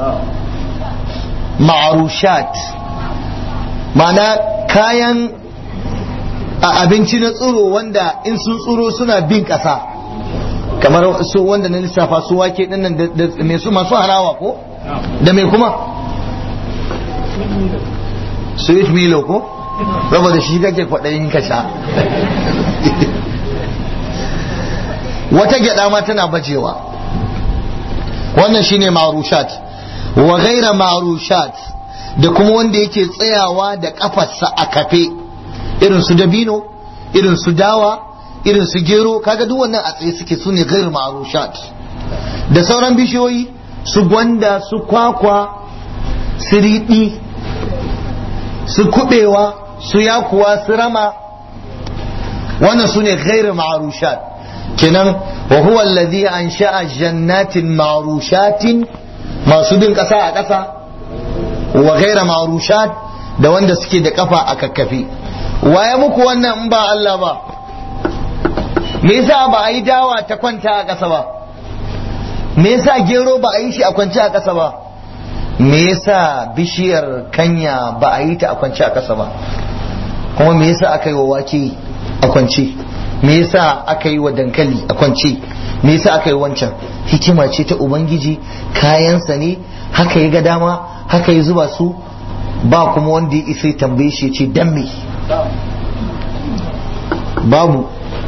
Speaker 1: ma'arushat ma'ana kayan a abinci na tsiro wanda in sun tsiro suna bin ƙasa kamar su wanda na lissafa su wake dinnan da mai su masu harawa ko da mai kuma sweet milo ko saboda shi kake kwaɗayin ka sha wata gyada ma tana bajewa wannan shine marushat wa gaira marushat da kuma wanda yake tsayawa da kafarsa a kafe irin su dabino irin su dawa irin su gero kaga duk wannan a tsaye suke su ne gaira marushat da sauran bishiyoyi su gwanda su kwakwa su riɗi su kubewa su yakuwa su rama wannan su ne gaira marushat kenan wa huwa alladhi ansha'a jannatin ma'rushatin masu bin kasa a kasa wa ghaira ma'rushat da wanda suke da kafa a kakkafe waye muku wannan in ba Allah ba me yasa ba a yi dawa ta kwanta a kasa ba me yasa gero ba a yi shi a kwance a kasa ba me yasa bishiyar kanya ba a yi ta a kwance a kasa ba kuma me yasa aka yi wa wake a kwance me yasa aka yi wa dankali a kwance me yasa aka yi wancan hikima ce ta ubangiji kayansa ne haka ya ga dama haka ya zuba su ba kuma wanda ya isa tambaye shi ce dan me babu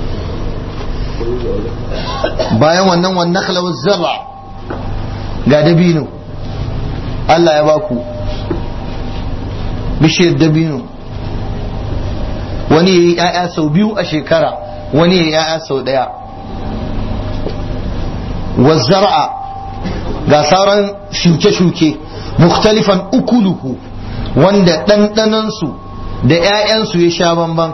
Speaker 1: bayan wannan wannan nakhlawar zaba ga dabino Allah ya baku bishiyar dabino wani ya yi 'ya'ya sau biyu a shekara wani ya yaya sau daya wazzara'a ga sauran shuke-shuke mukhtalifan ukuluhu wanda ɗanɗanansu da 'ya'yansu ya sha bamban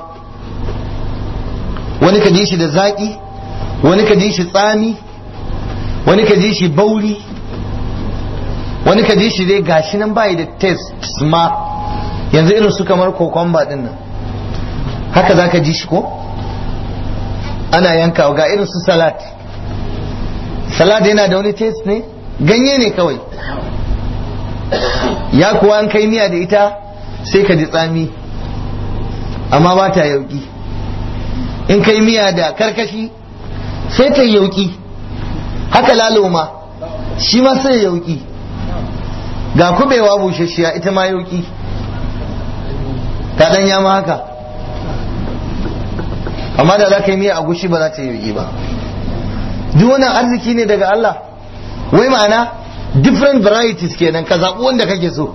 Speaker 1: wani ka ji shi da zaƙi wani ka ji shi tsami wani ka ji shi bauri wani ka ji shi dai gashi nan bayi da test ma yanzu irin su kamar kokomba din nan haka za ka ji shi ko ana yankawa ga irin su salad salad yana da wani taste ne ganye ne kawai ya kuwa an kai miya da ita sai ka ji tsami amma ba ta yauki in kai miya da karkashi sai ta yauki haka lalo ma shi ma sai yauki ga kubewa bushashiya ita ma yauki ta ɗanya ma haka amma da za ka yi miya a gushi ba za ta yi ba duk wannan arziki ne daga Allah wai ma'ana different varieties kenan ka zaɓi wanda kake so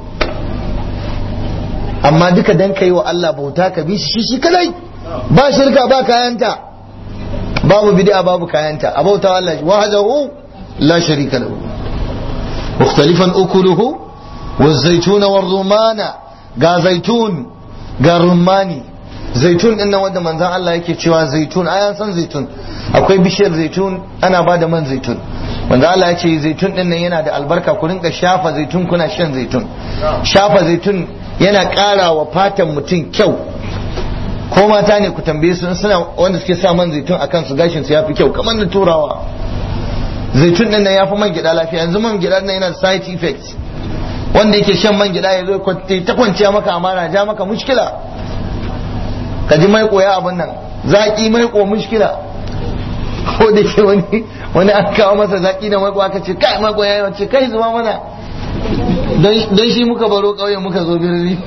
Speaker 1: amma duka dan kai wa Allah bauta ka bi shi shi kadai ba shirka ba kayanta babu bid'a babu kayanta a bauta Allah wahdahu la sharika lahu mukhtalifan ukuluhu والزيتون والرمان ga zaitun ga rumani zaitun din nan wanda manzon Allah yake cewa zaitun ayan san zaitun akwai bishiyar zaitun ana ba da man zaitun manzon Allah ya ce zaitun din nan yana da albarka ku rinka shafa zaitun kuna shan zaitun shafa zaitun yana ƙara wa fatan mutum kyau ko mata ne ku tambaye su suna wanda suke sa man zaitun akan su gashin su yafi kyau kamar na turawa zaitun din nan yafi man gida lafiya yanzu man gida nan yana da side effects wanda yake shan man gida ya zo ta kwanciya maka amana ja maka mushkila ka ji mai koya abin nan zaki mai ko mushkila ko da ke wani wani an kawo masa zaki da mai aka ce kai mai koya yawan ce kai zuba mana don shi muka baro kauye muka zo birni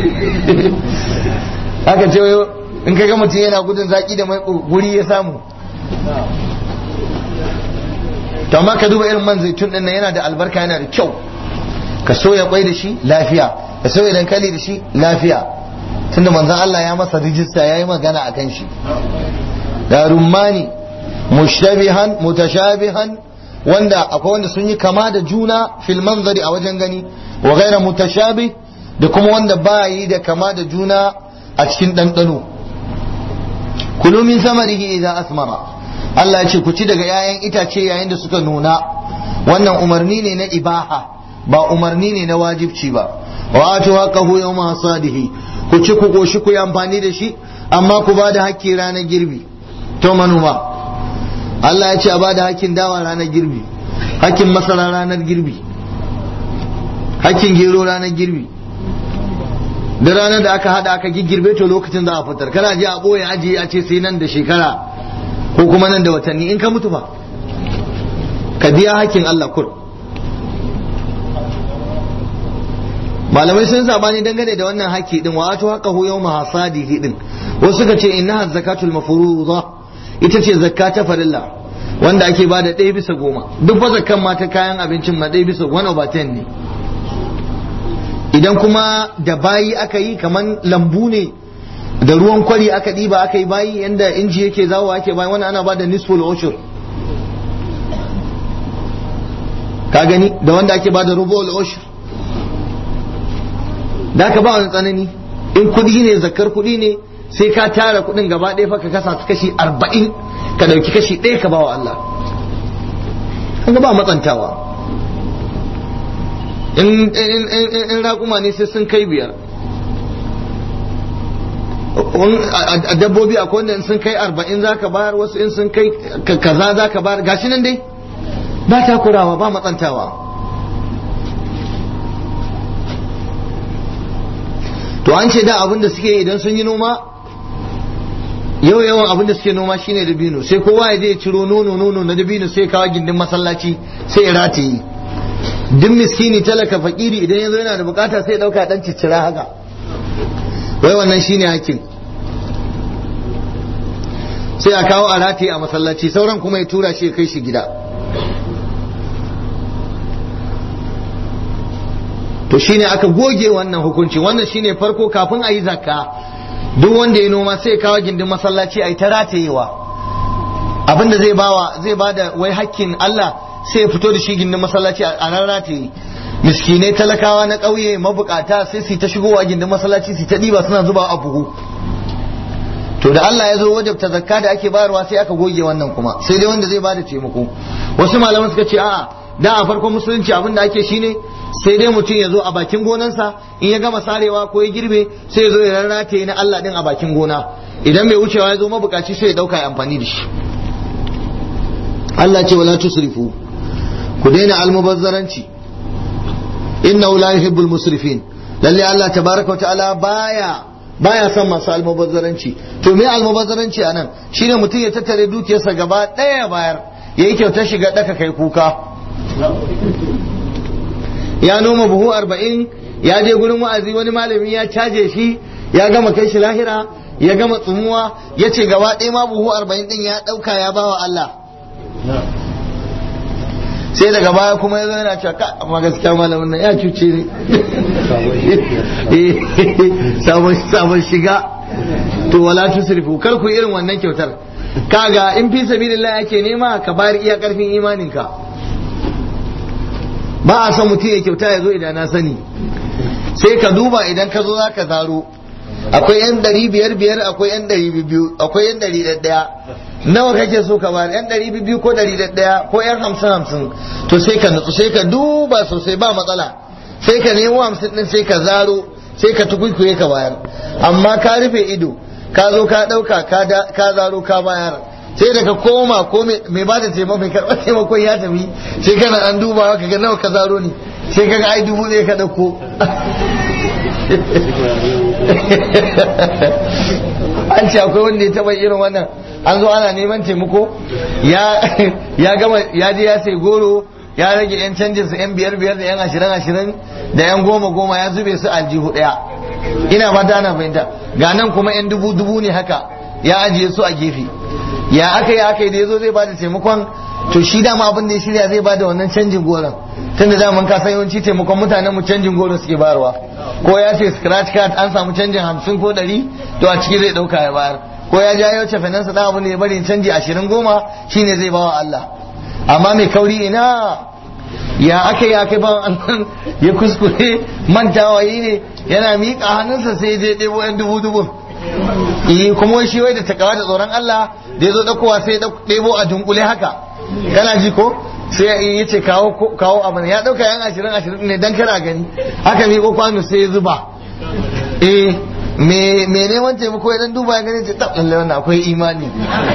Speaker 1: aka ce in ka ga mutum yana gudun zaki da mai guri ya samu to amma ka duba irin man zaitun din nan yana da albarka yana da kyau ka soya kwai da shi lafiya ka soya dankali da shi lafiya tunda manzon Allah ya masa rijista ya yi magana a kan shi da rummani mushtabihan mutashabihan wanda akwai wanda sun yi kama da juna fil manzari a wajen gani wa gaira mutashabih da kuma wanda ba yi da kama da juna a cikin ɗanɗano kulu min samarihi idan asmara Allah ya ce ku ci daga 'ya'yan itace yayin da suka nuna wannan umarni ne na ibaha ba umarni ne na wajibci ba wa atu haqqahu yawma hasadihi ku ci ku koshi ku yi amfani da shi amma ku ba da hakki ranar girbi to manoma Allah ya ce a ba da hakkin dawa ranar girbi hakkin masara ranar girbi hakkin gero ranar girbi da ranar da aka hada aka giggirbe to lokacin za a fitar kana je a boye ajiye a ce sai nan da shekara ko kuma nan da watanni in ka mutu fa ka biya hakkin Allah kur malamai sun sabani dangane da wannan haƙƙi din wa ato haqqahu yawma hasadihi din wasu suka ce innaha zakatul mafruḍa ita ce zakka ta farilla wanda ake bada ɗaya bisa goma duk fa zakkan ma ta kayan abincin ma ɗaya bisa one over ten ne idan kuma da bayi aka yi kaman lambu ne da ruwan kwari aka ɗiba aka yi bayi yanda inji yake zawo ake bayi wannan ana bada nisful ushur ka gani da wanda ake bada rubul ushur da ka ba wani tsanani in kudi ne zakar kudi ne sai ka tara kudin gaba ɗaya fa ka kasa su kashi arba'in ka ɗauki kashi ɗaya ka ba wa Allah an ba matsantawa in raƙuma ne sai sun kai biyar a dabbobi akwai wanda in sun kai arba'in za ka bayar wasu in sun kai kaza za ka bayar gashi nan dai ba takurawa ba matsantawa to an ce da abin da suke idan sun yi noma yau yawan abin da suke noma shine dabino sai kowa ya je ciro nono nono na dabino sai kawo gindin masallaci sai ya rataye duk miskini talaka fakiri idan yanzu yana da bukata sai ya dauka dan ciccira haka wai wannan shine hakin sai a kawo a rataye a masallaci sauran kuma ya tura shi ya kai shi gida to shine aka goge wannan hukunci wannan shine farko kafin a yi zakka duk wanda ya noma sai kawo gindin masallaci a yi ta ratayewa abinda zai bawa zai bada wai hakkin Allah sai ya fito da shi gindin masallaci a nan rataye miskinai talakawa na ƙauye mabukata sai su ta shigowa gindin masallaci su ta ɗiba suna zuba a buhu to da Allah ya zo wajabta zakka da ake bayarwa sai aka goge wannan kuma sai dai wanda zai bada taimako wasu malaman suka ce a'a da a farkon musulunci abin da ake shine sai dai mutum ya zo a bakin gonansa in ya gama sarewa ko ya girbe sai ya zo ya rarrate na Allah din a bakin gona idan mai wucewa ya zo mabukaci sai ya dauka ya amfani da shi Allah ce wala tusrifu ku daina almubazzaranci innahu la yuhibbul musrifin lalle Allah tabaraka wa ta'ala baya baya son masu almubazzaranci to me almubazzaranci anan shine mutum ya tattare dukiyarsa gaba daya bayar yayi kyautar shiga daka kai kuka ya noma buhu arba'in ya je gurin wa'azi wani malami ya caje shi ya gama kai shi lahira ya gama tsumuwa ya ce gaba ɗaya ma buhu arba'in ɗin ya ɗauka ya bawa Allah sai daga baya kuma ya zo yana cewa ka amma gaskiya malamin nan ya cuce ni sabon shiga to wala tusrifu kar ku irin wannan kyautar kaga in fi sabilillah yake nema ka bayar iya karfin imaninka ba a son mutum ya kyauta ya zo idan na sani sai ka duba idan ka zo za ka zaro akwai yan ɗari biyar biyar akwai yan ɗari biyu akwai yan ɗari ɗaya nawa kake so ka bayar yan ɗari biyu ko ɗari ɗaya ko yan hamsin hamsin to sai ka nutsu sai ka duba sosai ba matsala sai ka nemo hamsin ɗin sai ka zaro sai ka tukuikuye ka bayar amma ka rufe ido ka zo ka ɗauka ka zaro ka bayar sai daga koma ko mai ba da taimako mai karɓar taimakon ya tafi sai kana an duba ka ga nawa ka zaro ne sai ka ga ai dubu ɗaya ka ɗauko an ce akwai wanda ya taɓa irin wannan an zo ana neman taimako ya gama ya je ya sai goro ya rage yan canjin su yan biyar biyar da yan ashirin ashirin da yan goma goma ya zube su aljihu ɗaya ina ba ta na fahimta ga nan kuma yan dubu dubu ne haka ya ajiye su a gefe ya aka yi aka yi da ya zo zai bada taimakon to shi dama abin da ya shirya zai bada wannan canjin goron tunda daman ka san yawanci taimakon mutanen mu canjin goro suke bayarwa ko ya ce scratch card an samu canjin hamsin ko ɗari to a ciki zai ɗauka ya bayar ko ya ja yau cefanansa da abin da ya bari canji ashirin goma shine zai bawa Allah amma mai kauri ina ya aka yi aka bawan Allah ya kuskure mantawa yi ne yana miƙa hannunsa sai je ɗebo yan dubu dubu eh kuma shi wai da takawa da tsoron Allah da ya zo ɗaukowa sai ya ɗebo a dunkule haka kana ji ko sai ya ce kawo kawo abin ya ɗauka yan ashirin ashirin ne dan kana gani haka miƙo kwano sai ya zuba eh me me neman taimako idan duba ya gani ce tab lalle wannan akwai imani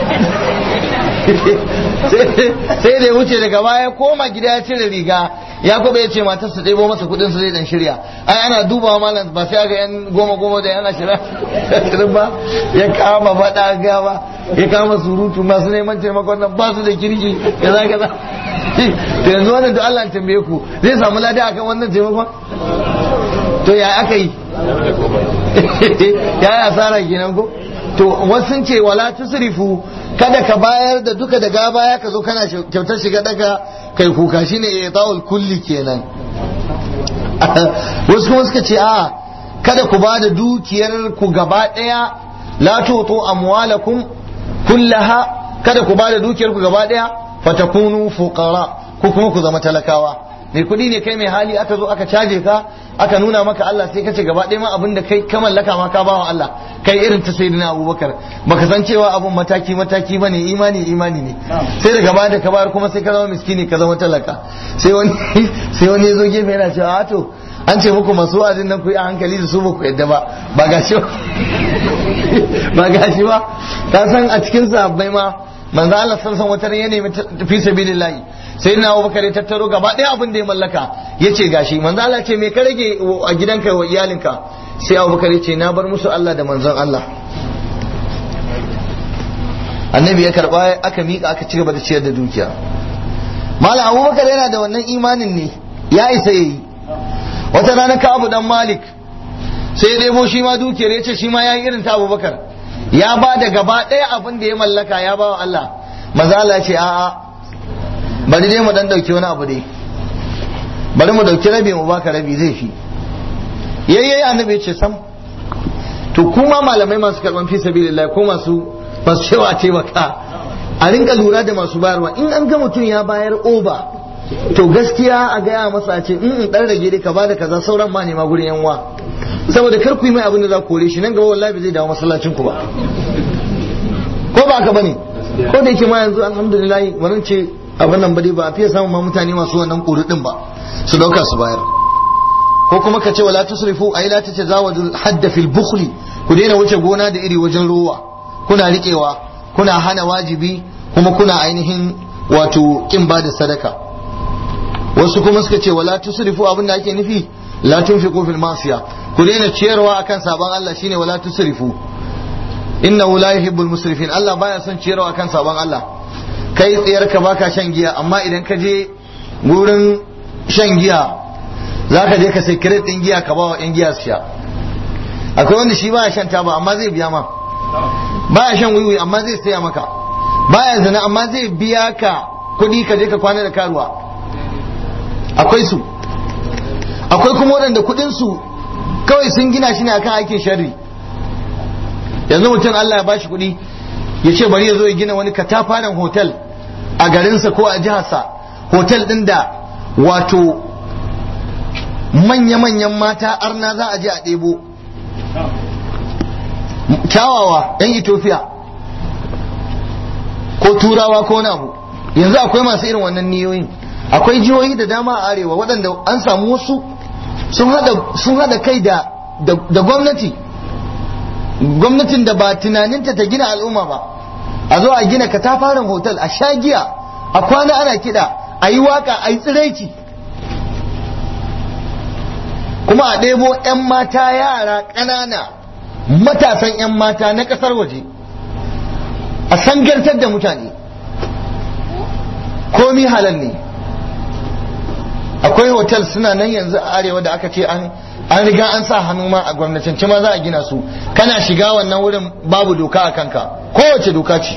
Speaker 1: sai da ya wuce daga baya koma gida ya cire riga ya kuma ya ce matar su ɗebo masa kuɗin su zai dan shirya ai ana dubawa malam ba sai ga yan goma goma da yan ashirin ba ya kama faɗa gawa ya kama surutu masu neman taimakon nan ba su da kirki ya za ka to yanzu wannan da Allah tambaye ku zai samu lada akan wannan taimakon to ya aka yi ya yi asara kenan ko to wasu ce wala tusrifu kada ka bayar da duka daga baya ka zo kana kyautar shiga daga kai kuka shine i'ta'ul kulli kenan wasu kuma suka ce a kada ku bada dukiyar ku gaba daya la tutu amwalakum kullaha kada ku bada dukiyar ku gaba daya fatakunu fuqara ko kuma ku zama talakawa mai kuɗi ne kai mai hali aka zo aka caje ka aka nuna maka Allah sai kace gaba ɗaya ma abin da kai ka mallaka ma ka bawa Allah kai irin ta sayyidina Abubakar baka san cewa abun mataki mataki bane imani imani ne sai daga baya da ka bayar kuma sai ka zama miskini ka zama talaka sai wani sai wani yazo gefe yana cewa a to an ce muku masu wa'azin nan ku yi a hankali da su ba ku yadda ba ba gashi ba gashi ba ka san a cikin sahabbai ma manzo Allah sallallahu alaihi wasallam ya nemi fi sabilillahi sai na abubakar ya tattaro gaba ɗaya abin da ya mallaka ya ce gashi manzo Allah ce me ka rage a gidanka wa iyalinka sai abubakar ya ce na bar musu Allah da manzon Allah annabi ya karba aka miƙa aka ci gaba da ciyar da dukiya malam abubakar yana da wannan imanin ne ya isa yayi wata rana ka abu dan malik sai ya ɗebo shi ma dukiyar ya ce shi ma ya yi irin ta abubakar ya ba da gaba ɗaya abin da ya mallaka ya ba wa Allah maza Allah ce a'a bari dai mu dan dauki wani abu dai bari mu dauki rabi mu baka rabi zai fi yayyayi annabi ce sam to kuma malamai masu karban fi sabilillah ko masu masu cewa taimaka a rinka lura da masu bayarwa in an ga mutum ya bayar oba to gaskiya a gaya masa a ce in dan rage dai ka bada kaza sauran ma ne ma gurin yanwa saboda kar ku yi mai abin da za ku kore shi nan gaba wallahi zai dawo masallacin ku ba ko ba ka bane ko da yake ma yanzu alhamdulillah wannan ce abin nan bade ba a fiye samun ma mutane masu wannan din ba su dauka su bayar ko kuma ka ce wala tusrifu ay la tatazawadu hadda fil bukhli ku daina wuce gona da iri wajen ruwa kuna riƙewa kuna hana wajibi kuma kuna ainihin wato kin ba da sadaka wasu kuma suka ce wala tusrifu abin da ake nufi la tunfiqu fil masiya ku daina ciyarwa akan sabon Allah shine wala tusrifu innahu la yuhibbul musrifin Allah baya son ciyarwa akan sabon Allah kai tsayar ka baka shan giya amma idan ka je wurin shan giya zaka je ka sai kiret din giya ka ba wa yan giya su sha akwai wanda shi baya shan taba amma zai biya ma baya shan wiwi amma zai saya maka baya zina amma zai biya ka kuɗi ka je ka kwana da karuwa akwai su akwai kuma waɗanda kuɗin su kawai sun gina shi ne akan aikin sharri yanzu mutum Allah ya bashi kuɗi ya ce bari ya zo ya gina wani katafaren hotel a garinsa ko a jiharsa hotel ɗin da wato manya-manyan mata arna za a je a ɗebo kyawawa 'yan Ethiopia ko turawa ko abu yanzu akwai masu irin wannan niyoyin akwai jihohi da dama a arewa waɗanda an samu wasu sun hada kai da da gwamnati gwamnatin da ba tunaninta ta gina al'umma ba a zo a gina katafaren hotel a sha giya a kwana ana kiɗa a yi waka a yi tsiraici kuma a ɗebo 'yan mata yara ƙanana matasan 'yan mata na ƙasar waje a sangartar da mutane komi halal ne akwai hotel suna nan yanzu a arewa da aka ce an an riga an sa hannu ma a gwamnatance ma za a gina su kana shiga wannan wurin babu doka a kanka kowace doka ce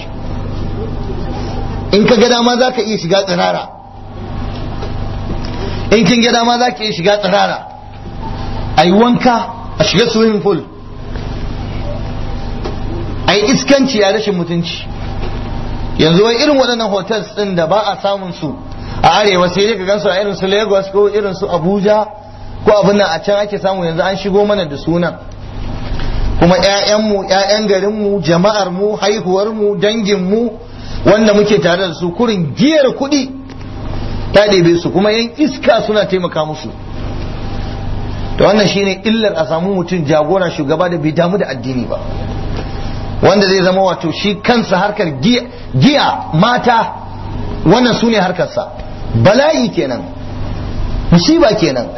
Speaker 1: in ka ga dama za ka iya shiga tsirara in kin ga dama za ka iya shiga tsirara a yi wanka a shiga swimming pool a yi iskanci a rashin mutunci yanzu wai irin waɗannan hotels ɗin da ba a samun su a arewa sai dai ka gansu a irin su lagos ko irin su abuja ko abin nan a can ake samu yanzu an shigo mana da sunan kuma ƴaƴanmu ƴaƴan garinmu jama'armu haihuwarmu danginmu wanda muke tare da su kurin giyar kuɗi ta ɗebe su kuma yan iska suna taimaka musu to wannan shine illar a samu mutum jagora shugaba da bai damu da addini ba wanda zai zama wato shi kansa harkar giya mata wannan su ne harkarsa bala'i kenan musiba kenan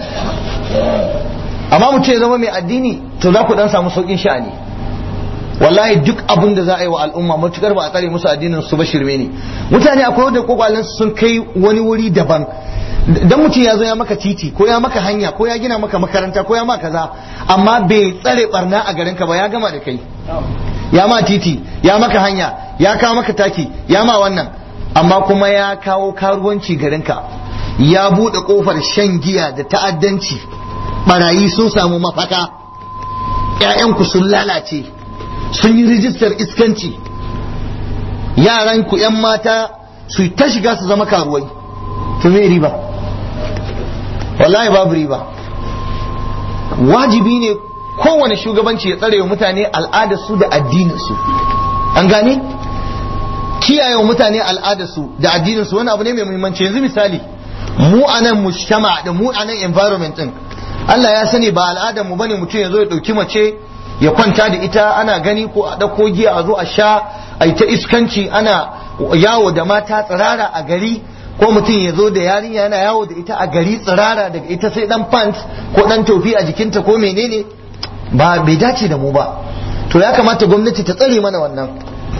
Speaker 1: amma mutum ya zama mai addini to za ku dan samu saukin sha'ani wallahi duk abin da za a yi wa al'umma matukar ba a tsare musu addinin su ba shirme ne mutane akwai wanda kokwalen sun kai wani wuri daban dan mutum ya zo ya maka titi ko ya maka hanya ko ya gina maka makaranta ko ya maka kaza amma bai tsare barna a garinka ba ya gama da kai ya ma titi ya maka hanya ya kawo maka taki ya ma wannan amma kuma ya kawo karuwanci garinka ya buɗe ƙofar shan giya da ta'addanci barayi sun samu mafaka ‘ya'yanku sun lalace sun yi rijistar iskanci yaranku ‘yan mata su ta shiga su zama karuwai to me riba wallahi babu riba wajibi ne kowane shugabanci ya tsare wa mutane al'adarsu da addininsu an gane kiyaye wa mutane al'adarsu da addininsu wani abu ne mai muhimmanci yanzu misali mu a nan mujtama da mu a nan environment din Allah ya sani ba al'adar mu bane mutum ya zo ya dauki mace ya kwanta da ita ana gani ko a dauko giya a zo a sha a ta iskanci ana yawo da mata tsirara a gari ko mutum ya zo da yarinya yana yawo da ita a gari tsirara daga ita sai dan pants ko dan tofi a jikinta ko menene ba bai dace da mu ba to ya kamata gwamnati ta tsare mana wannan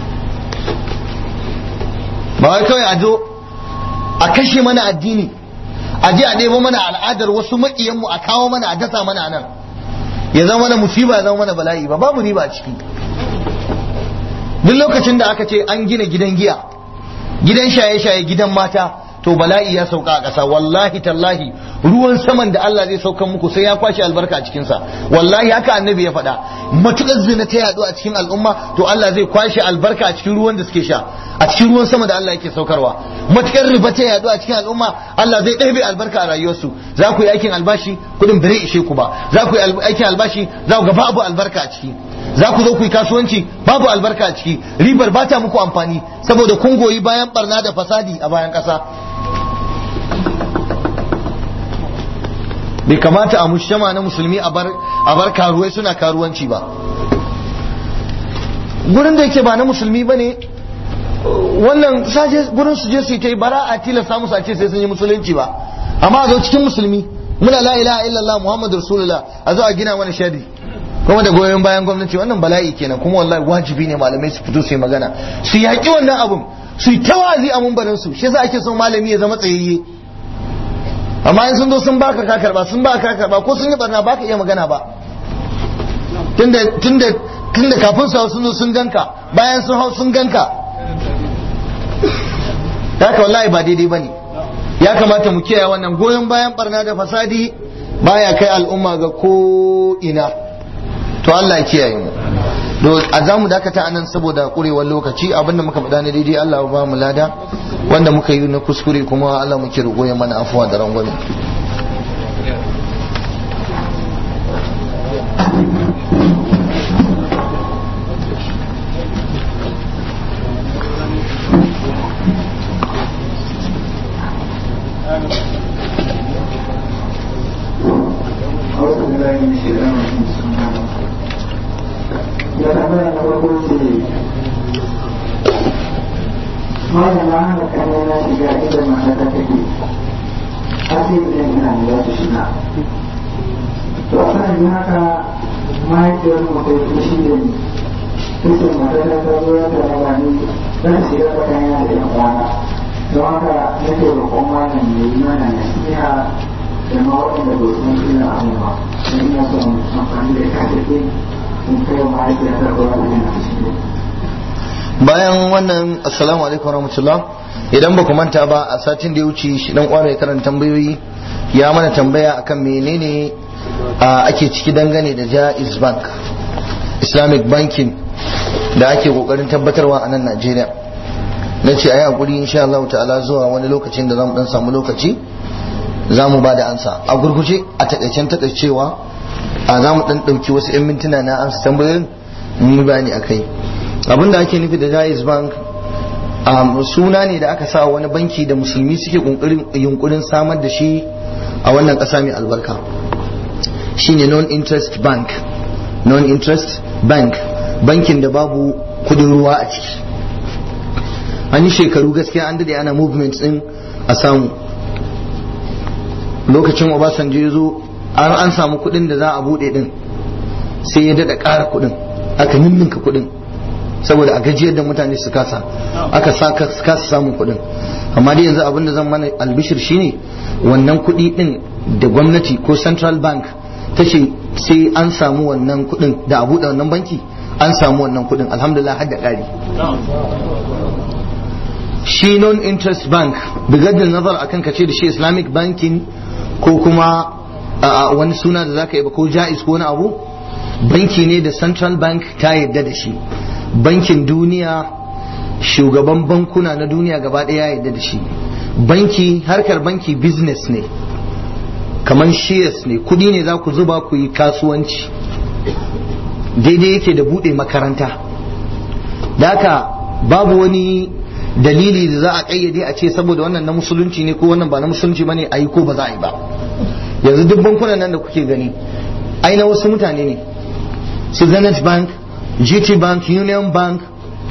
Speaker 1: ba wai kawai a zo a kashe mana addini a je a ɗebo mana al'adar wasu maƙiyanmu a kawo mana a dasa mana nan ya zama mana musiba ya zama mana bala'i ba babu riba a ciki duk lokacin da aka ce an gina gidan giya gidan shaye-shaye gidan mata to bala'i ya sauka a ƙasa wallahi tallahi ruwan saman da Allah zai saukan muku sai ya kwashe albarka a cikinsa wallahi haka annabi ya faɗa matuƙar zina ta yaɗu a cikin al'umma to Allah zai kwashe albarka a cikin ruwan da suke sha a cikin ruwan sama da Allah yake saukarwa matuƙar riba ta yaɗu a cikin al'umma Allah zai ɗebe albarka a rayuwarsu za ku yi aikin albashi kuɗin bare ishe ku ba za ku yi aikin albashi za ku ga babu albarka a ciki za ku zo ku yi kasuwanci babu albarka a ciki ribar ba ta muku amfani saboda kun goyi bayan barna da fasadi a bayan ƙasa bai kamata a mushama na musulmi a bar karuwai suna karuwanci ba gurin da yake ba na musulmi bane wannan saje gurin su je su yi ta yi bara a tilasta musu a ce sai sun yi musulunci ba amma a zo cikin musulmi muna la ilaha illallah muhammadu rasulullah a zo a gina mana shari kuma da goyon bayan gwamnati wannan bala'i kenan kuma wallahi wajibi ne malamai su fito su yi magana su yaƙi wannan abun su yi tawazi a mumbarin su shi yasa ake son malami ya zama tsayayye amma in sun zo sun baka ka karba sun baka ka karba ko sun yi barna baka iya magana ba tunda tunda tunda kafin su hau sun zo sun ganka bayan sun hau sun ganka haka wallahi ba daidai bane ya kamata mu kiyaye wannan goyon bayan barna da fasadi baya kai al'umma ga ko ina to Allah ya kiyaye mu do a zamu dakata anan saboda kurewar lokaci abinda muka faɗa na daidai Allah ba mu lada wanda muka yi na kuskure kuma Allah muke roƙo ya mana afuwa da rangwame
Speaker 3: ya tambaya na farko ce malam na hana kanina shiga inda matata take har sai idan ina ne za su shiga to a sanin haka mahaifiyar mutai fushi da ni kusa matata ta zo ya ta raba ni zan shiga tsakanina da yan kwana don haka nake roƙon malam ya yi mana nasiha da ma waɗanda ba su san ina abu ba don ina son amfani da kasafin
Speaker 1: bayan wannan assalamu alaikum warahmatullah idan ba ku manta ba a satin da ya wuce shi dan kwara ya karanta tambayoyi ya mana tambaya akan menene ake ciki dangane da Jaiz Bank Islamic banking da ake kokarin tabbatarwa a nan Najeriya na ce ayi hakuri insha Allah ta'ala zuwa wani lokacin da zamu dan samu lokaci za mu ba da ansa a gurguje a takaicen takaicewa a za mu dan ɗauki wasu 'yan mintuna na amsa tambayoyin mun bayani akai abinda ake nufi da Jaiz Bank suna ne da aka sa wani banki da musulmi suke yunkurin samar da shi a wannan ƙasa mai albarka shine non-interest bank non-interest bank bankin da babu kudin ruwa a ciki an yi shekaru gaskiya an dade ana movement din a samu lokacin obasanjo ya zo an an samu kuɗin da za a buɗe din sai ya daɗa ƙara kuɗin aka ninninka kuɗin saboda a gajiyar da mutane su kasa aka kasa samun kuɗin amma dai yanzu abin da zan mana albishir shine wannan kuɗi din da gwamnati ko central bank ta ce sai an samu wannan kuɗin da a buɗe wannan banki an samu wannan kuɗin alhamdulillah har da ƙari shi non interest bank bigaddin nazar akan kace da shi islamic banking ko kuma wani suna da zaka yi ba ko jaiz ko wani abu banki ne da central bank ta yarda da shi bankin duniya shugaban bankuna na duniya gaba ɗaya ya yarda da shi banki harkar banki business ne kamar shares ne kudi ne za ku zuba ku yi kasuwanci daidai yake da buɗe makaranta da haka babu wani dalili da za a ƙayyade a ce saboda wannan na musulunci ne ko wannan ba na musulunci ba ne a yi ko ba za a yi ba yanzu duk bankunan nan da kuke gani ai na wasu mutane ne su zenith bank gt bank union bank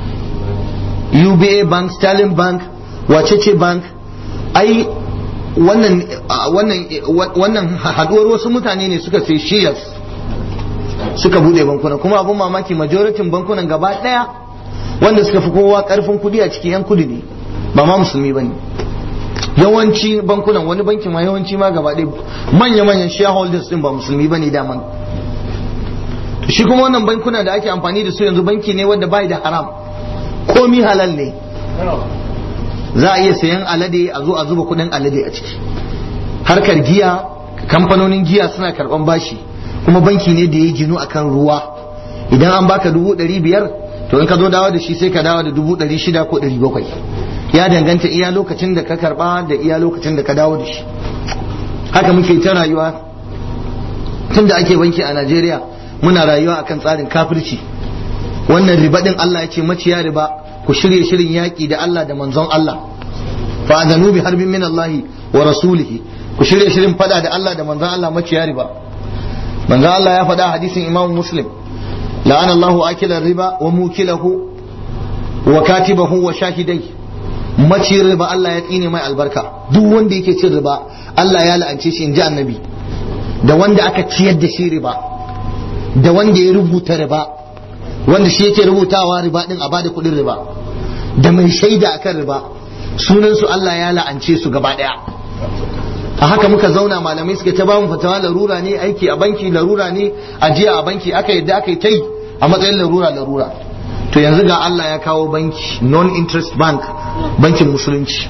Speaker 1: uba bank sterling bank wacece bank ai wannan wannan wannan haduwar wasu mutane ne suka sai shares suka bude bankuna kuma abun mamaki majoritin bankunan gaba daya wanda suka fi kowa karfin kudi a cikin yan kudi ne ba ma musulmi bane yawanci bankunan wani bankin ma yawanci ma gaba ɗaya manya-manyan shareholders din ba musulmi bane daman shi kuma wannan bankuna da ake amfani da su yanzu banki ne wanda bai da haram komi halal ne za a iya sayan alade a zo a zuba kudin alade a ciki harkar giya kamfanonin giya suna karban bashi kuma banki ne da ya ginu akan ruwa idan an baka dubu ɗari biyar to in ka zo dawo da shi sai ka dawo da dubu ɗari shida ko ɗari bakwai ya danganta iya lokacin da ka karba da iya lokacin da ka dawo da shi haka muke ta rayuwa tun da ake banki a najeriya muna rayuwa akan tsarin kafirci wannan riba din Allah ya ce maciya riba ku shirye shirin yaƙi da Allah da manzon Allah fa adanu bi harbin min Allah wa rasulihi ku shirye shirin fada da Allah da manzon Allah maciya riba manzon Allah ya faɗa hadisin Imam Muslim la'ana Allahu akila riba wa mukilahu wa katibahu wa shahidai maci riba Allah ya tsine mai albarka duk wanda yake cin riba Allah ya la'ance shi in ji annabi da wanda aka ciyar da shi riba da wanda ya rubuta riba wanda shi yake rubutawa riba din a bada kudin riba da mai shaida akan riba sunan su Allah ya la'ance su gaba daya a haka muka zauna malamai suka ta bamu fatawa larura ne aiki a banki larura ne ajiya a banki aka yadda aka yi ta yi a matsayin larura larura to yanzu ga Allah ya kawo banki non interest bank bankin musulunci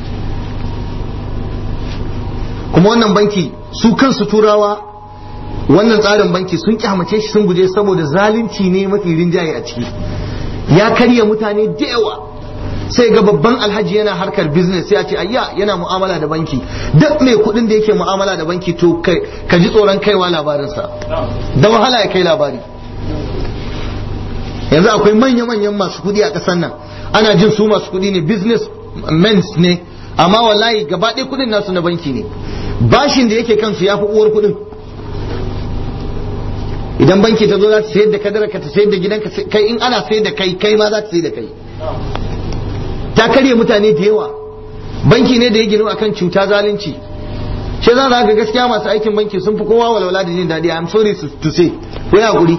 Speaker 1: kuma wannan banki su kansu turawa wannan tsarin banki sun kyamace shi sun guje saboda zalunci ne mafi rinjaye a ciki ya karya mutane da yawa sai ga babban alhaji yana harkar business sai a ce ayya yana mu'amala da banki duk mai kuɗin da yake mu'amala da banki to ka ji tsoron kaiwa labarinsa da wahala ya kai labari yanzu akwai manya-manyan masu kuɗi a ƙasar nan ana jin su masu kuɗi ne business men ne amma wallahi gaba ɗaya kuɗin nasu na banki ne bashin da yake kansu ya fi uwar kuɗin idan banki ta zo za ta sayar da kadara ka ta sayar da gidanka kai in ana sayar da kai kai ma za ta sayar da kai ta karya mutane da yawa banki ne da ya ginu akan cuta zalunci shi za ga gaskiya masu aikin banki sun fi kowa walwala da jin daɗi i'm sorry to say ko ya guri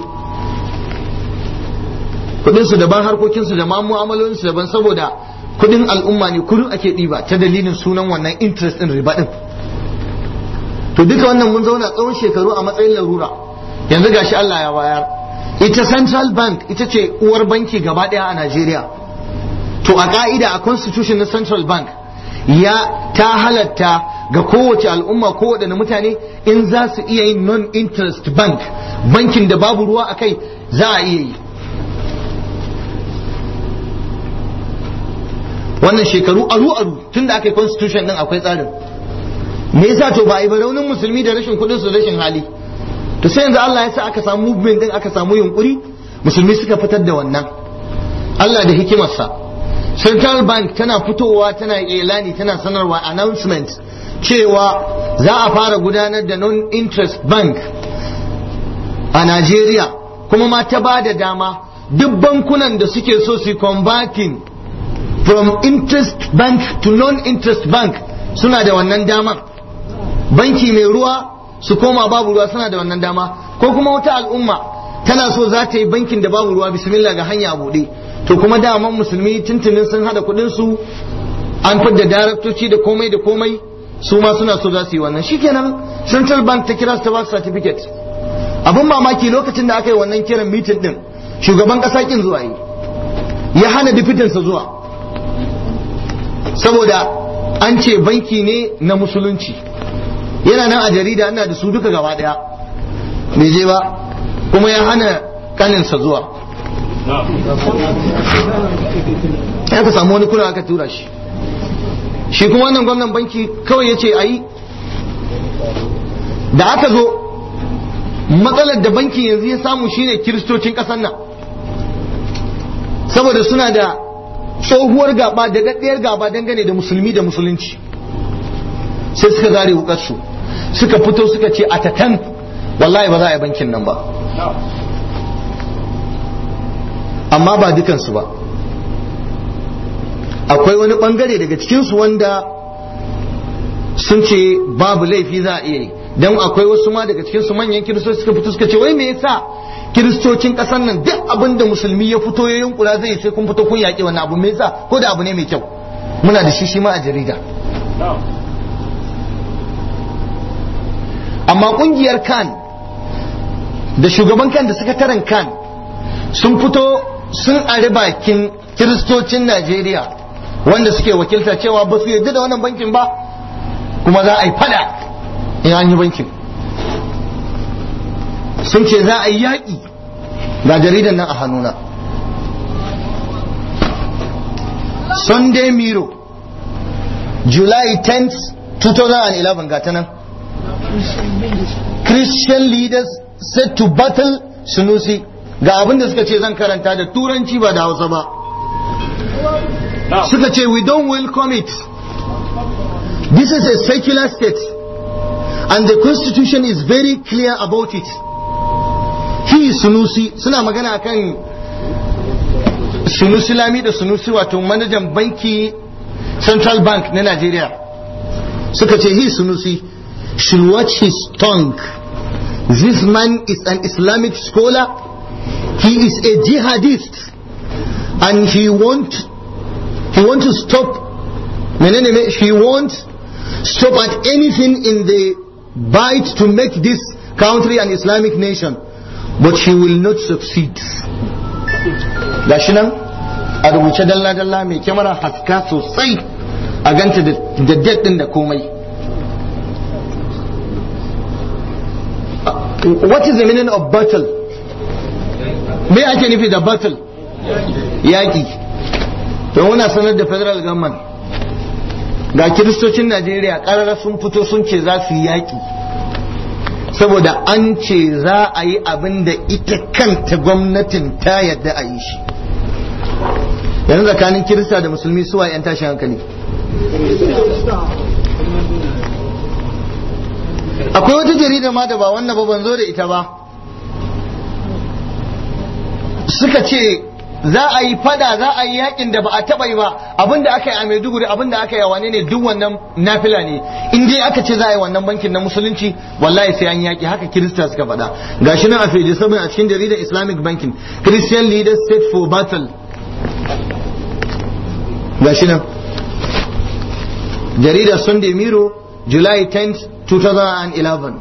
Speaker 1: kudin su daban harkokin su da ma mu'amalolin su daban saboda kudin al'umma ne kudin ake ɗiba ta dalilin sunan wannan interest din riba din to duka wannan mun zauna tsawon shekaru a matsayin larura yanzu gashi Allah ya bayar ita central bank ita ce uwar banki gaba daya a Najeriya to a ka'ida a constitution na central bank ya ta halatta ga kowace al'umma kowaɗanne mutane in za su iya yin non-interest bank bankin da babu ruwa a kai za a iya yi wannan shekaru aru-aru tun da aka yi constitution din akwai tsarin me yasa to ba a yi ba raunin musulmi da rashin kuɗin su rashin hali to sai yanzu Allah ya sa aka samu movement din aka samu yunkuri musulmi suka fitar da wannan Allah da hikimarsa central bank tana fitowa tana ilani tana sanarwa announcement cewa za a fara gudanar da non-interest bank a Najeriya kuma ma ta ba da dama duk bankunan da suke so su converting from interest bank to non-interest bank suna da wannan damar banki mai ruwa su koma babu ruwa suna da wannan dama ko kuma wata al'umma tana so za ta yi bankin da babu ruwa bismillah ga hanya buɗe to kuma daman musulmi tuntunin sun hada kudin su an fidda daraktoci da komai da komai su ma suna so za su yi wannan shikenan central bank ta kira su ta ba su certificate abin mamaki lokacin da aka yi wannan kiran mitin din shugaban kasa kin zuwa yi ya hana difitinsa zuwa saboda an ce banki ne na musulunci yana nan a jarida ana da su duka gaba daya bai je ba kuma ya hana kaninsa zuwa ya ka samu wani kuna aka tura shi shi kuma wannan gwamnan banki kawai ya ce a yi da aka zo matsalar da bankin yanzu ya samu shine kiristocin ƙasar nan saboda suna da tsohuwar gaba da daɗayar gaba dangane da musulmi da musulunci sai suka zare wukarsu suka fito suka ce a tatan wallahi ba za a yi bankin nan ba amma ba dukansu ba akwai wani bangare daga cikinsu wanda sun ce babu laifi za a iya yi don akwai wasu ma daga cikinsu manyan kiristoci suka fito suka ce wai me yasa kiristocin ƙasar nan duk abin da musulmi ya fito ya yunkura zai sai kun fito kun yaƙi wannan abu me yasa ko da abu ne mai kyau muna da shi shi ma a jarida amma ƙungiyar kan da shugaban kan da sakataren kan sun fito sun ari bakin kiristocin Najeriya wanda suke wakilta cewa ba su yarda da wannan bankin ba kuma za a yi fada in an yi bankin sun ce za a yi yaƙi ga jaridan nan a hannuna Sunday Miro July 10th 2011 ga ta nan Christian leaders set to battle Sunusi ga abin da suka ce zan karanta da turanci ba da hausa ba suka ce we don't welcome it this is a secular state and the constitution is very clear about it fi sunusi suna magana akan sunusi lami da sunusi wato manajan banki central bank na Najeriya suka ce he sunusi should watch his tongue this man is an islamic scholar he is a jihadist and he want he want to stop menene me he won't stop at anything in the bite to make this country an islamic nation but he will not succeed gashi nan a rubuce dalla-dalla mai kyamara haska sosai a ganta da daddin da komai what is the meaning of battle me ake nufi da battle yaƙi to muna sanar da federal government ga kiristocin najeriya ƙarara sun fito sun ce za su yi yaƙi saboda an ce za a yi abin da ita kanta gwamnatin ta yadda a yi shi yanzu tsakanin kirista da musulmi suwa 'yan tashin hankali akwai wata jarida ma da ba wannan ba ban zo da ita ba suka ce za a yi fada za a yi yakin da ba a taba yi ba abinda aka yi a Maiduguri abinda aka yi a wane ne duk wannan nafila ne in dai aka ce za a yi wannan bankin na musulunci wallahi sai an yaki haka kirista suka faɗa gashi nan a feji saboda a cikin jaridar Islamic banking Christian leaders set for battle gashi nan jaridar Sunday Miro July 10th 2011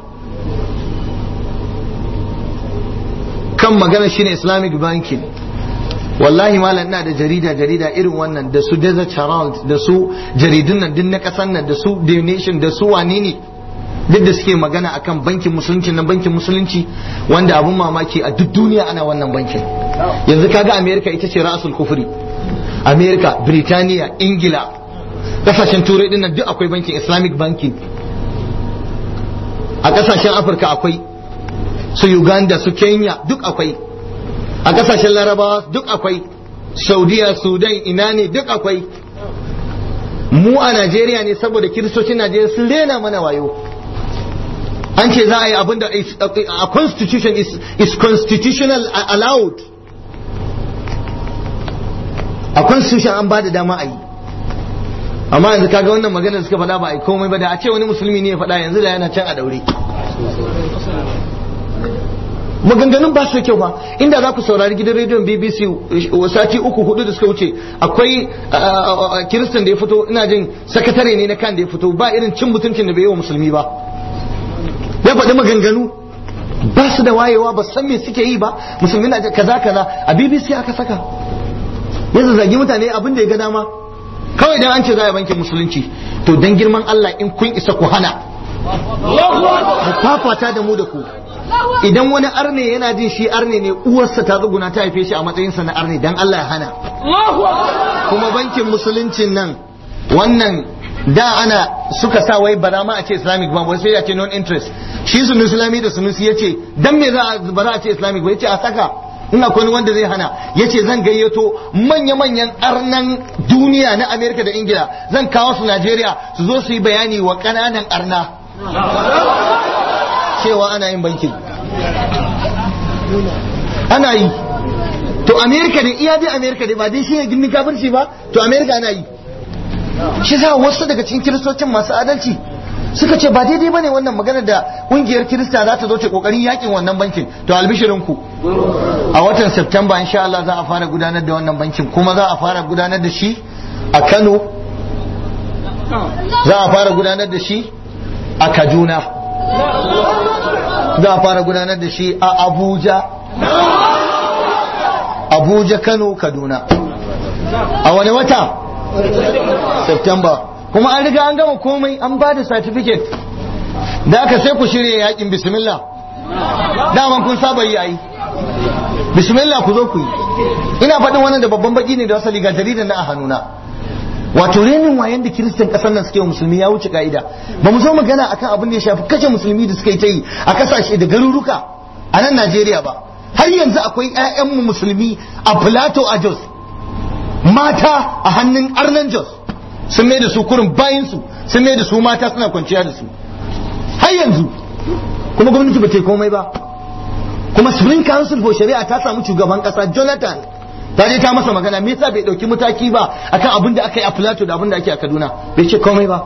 Speaker 1: kan magana shine Islamic banking wallahi malam ina da jarida jarida irin wannan da su Desert Herald da su jaridun nan din na kasan nan da su The Nation da su wane ne duk da suke magana akan bankin musulunci na bankin musulunci wanda abun mamaki a duk duniya ana wannan bankin yanzu kaga America ita ce ra'asul kufri America Britaniya Ingila kasashen turai din nan duk akwai bankin Islamic banking a kasashen Afirka akwai su Uganda su Kenya duk akwai a kasashen larabawa duk akwai saudiya sudan ina ne duk akwai mu a najeriya ne saboda kiristocin najeriya sun rena mana wayo an ce za a yi abinda a constitution is, is constitutional allowed a constitution an ba da dama a yi amma yanzu kaga wannan magana suka faɗa ba a yi komai ba da a ce wani musulmi ne ya faɗa yanzu da yana can a daure maganganun ba su da kyau ba inda za ku saurari gidan rediyon bbc sati uku hudu da suka wuce akwai kiristan da ya fito ina jin sakatare ne na kan da ya fito ba irin cin mutuncin da bai yi wa musulmi ba ya faɗi maganganu ba su da wayewa ba san me suke yi ba musulmi na kaza kaza a bbc aka saka ya zazzagi mutane abin da ya ga dama kawai dan an ce za a bankin musulunci to dan girman allah in kun isa ku hana mu fafata da mu da ku idan wani arne yana jin shi arne ne uwarsa ta tsuguna ta haife shi a matsayinsa na arne dan Allah ya hana kuma bankin musuluncin nan wannan da ana suka sa wai bara ma a ce islamic bank wai sai ya ce non interest shi sunu islami da sunusi ya ce dan me za a bara a ce islamic ba ya ce a saka in akwai wanda zai hana ya ce zan gayyato manya-manyan arnan duniya na amerika da ingila zan kawo su najeriya su zo su yi bayani wa ƙananan arna cewa ana yin bankin ana yi to amerika da iya dai amerika dai ba dai shi ne gindin kafirci ba to amerika ana yi shi za wasu daga cikin kiristocin masu adalci suka ce ba daidai bane wannan magana da kungiyar kirista za ta zo ta kokarin yakin wannan bankin to albishirin ku a watan september insha Allah za a fara gudanar da wannan bankin kuma za a fara gudanar da shi a Kano za a fara gudanar da shi a Kaduna za a fara gudanar da shi a abuja abuja kano kaduna a wani wata september kuma an riga an gama komai an ba da certificate da aka sai ku shirya yakin bismillah daman kun saba yi ayi bismillah ku zo ku yi ina faɗin wannan da babban baki ne da wasali ga jaridar na a hannuna wato renin wayan da kiristan kasar nan suke wa musulmi ya wuce ka'ida ba mu zo magana akan abin da ya shafi kashe musulmi da suka yi ta yi a kasashe da garuruka a nan Najeriya ba har yanzu akwai 'ya'yanmu musulmi a Plateau a Jos mata a hannun arnan Jos sun mai da su kurin bayan su sun mai da su mata suna kwanciya da su har yanzu kuma gwamnati ba ta yi komai ba kuma Supreme Council for Shari'a ta samu shugaban kasa Jonathan ta je ta masa magana me yasa bai dauki mataki ba akan abin da aka yi a Plateau da abin da ake a Kaduna bai ce komai ba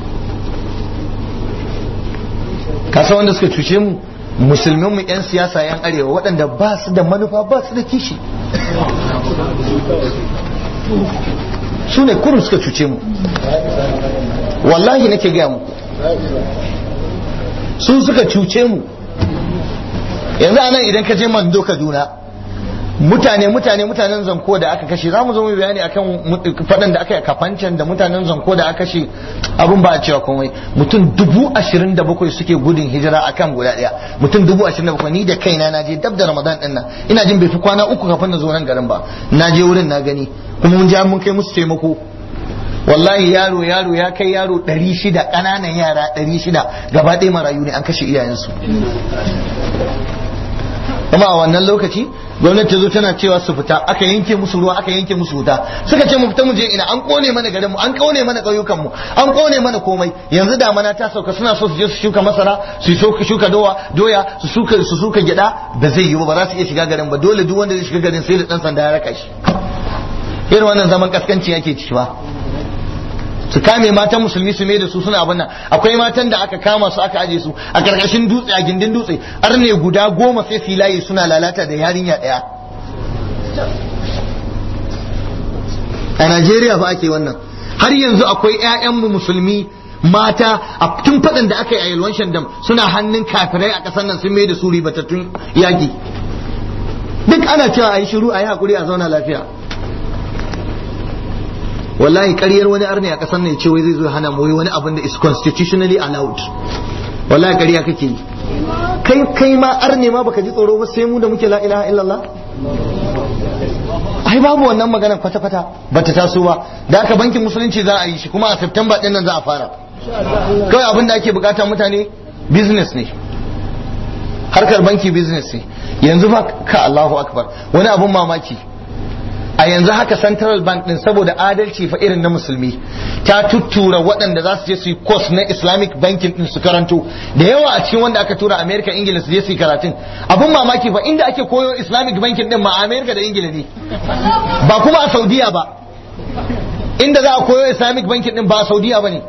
Speaker 1: kasa wanda suka cuce mu musulmin mu yan siyasa yan arewa waɗanda ba su da manufa ba su da kishi su ne kurun suka cuce mu wallahi nake gaya muku su suka cuce mu yanzu anan idan ka je mando kaduna mutane mutane mutanen zanko da aka kashe za mu zo mu bayani akan faɗan da aka yi kafancan da mutanen zanko da aka kashe abin ba a cewa komai mutum dubu ashirin da bakwai suke gudun hijira akan guda ɗaya mutum dubu ashirin da bakwai ni da kaina na je dab da ramadan ɗin nan ina jin bai fi kwana uku kafin na zo nan garin ba na je wurin na gani kuma mun je mun kai musu taimako wallahi yaro yaro ya kai yaro ɗari shida ƙananan yara ɗari shida gaba ɗaya marayu ne an kashe iyayensu kuma a wannan lokaci gwamnati ta zo tana cewa su fita aka yanke musu ruwa aka yanke musu wuta suka ce mu fita mu je ina an kone mana garinmu an kone mana ƙauyukan mu an kone mana komai yanzu damana ta sauka suna so su je su shuka masara su shuka dowa doya su shuka su shuka gyada da zai yi ba za su iya shiga garin ba dole duk wanda zai shiga garin sai da dan sanda ya raka shi irin wannan zaman kaskanci yake ciki ba su kame matan musulmi su mai da su suna abin nan akwai matan da aka kama su aka aje su a karkashin dutse a gindin dutse har ne guda goma sai su layi suna lalata da yarinya daya a Najeriya ba ake wannan har yanzu akwai 'ya'yanmu musulmi mata a tun faɗin da aka yi a yalwan shandam suna hannun kafirai a ƙasar nan sun mai da su ribatattun yaƙi duk ana cewa a yi shiru a yi haƙuri a zauna lafiya wallahi ƙaryar wani arne a ƙasar ne ce wai zai zo hana mu wani abin da is constitutionally allowed wallahi ƙarya kake yi kai kai ma arne ma baka ji tsoro ba sai mu da muke la ilaha illallah ai babu wannan magana kwata kwata bata taso ba da aka bankin musulunci za a yi shi kuma a September din nan za a fara kawai abin da ake bukata mutane business ne harkar banki business ne yanzu ba ka Allahu akbar wani abun mamaki a yanzu haka central bank din saboda adalci fa irin na musulmi ta tuttura waɗanda za su je su yi course na islamic banking din su karanto da yawa a cikin wanda aka tura america ingila su je su yi karatun abun mamaki fa inda ake koyo islamic banking din ma america da ingila ne ba kuma a saudiya ba inda za a koyo islamic banking din ba a saudiya ba ne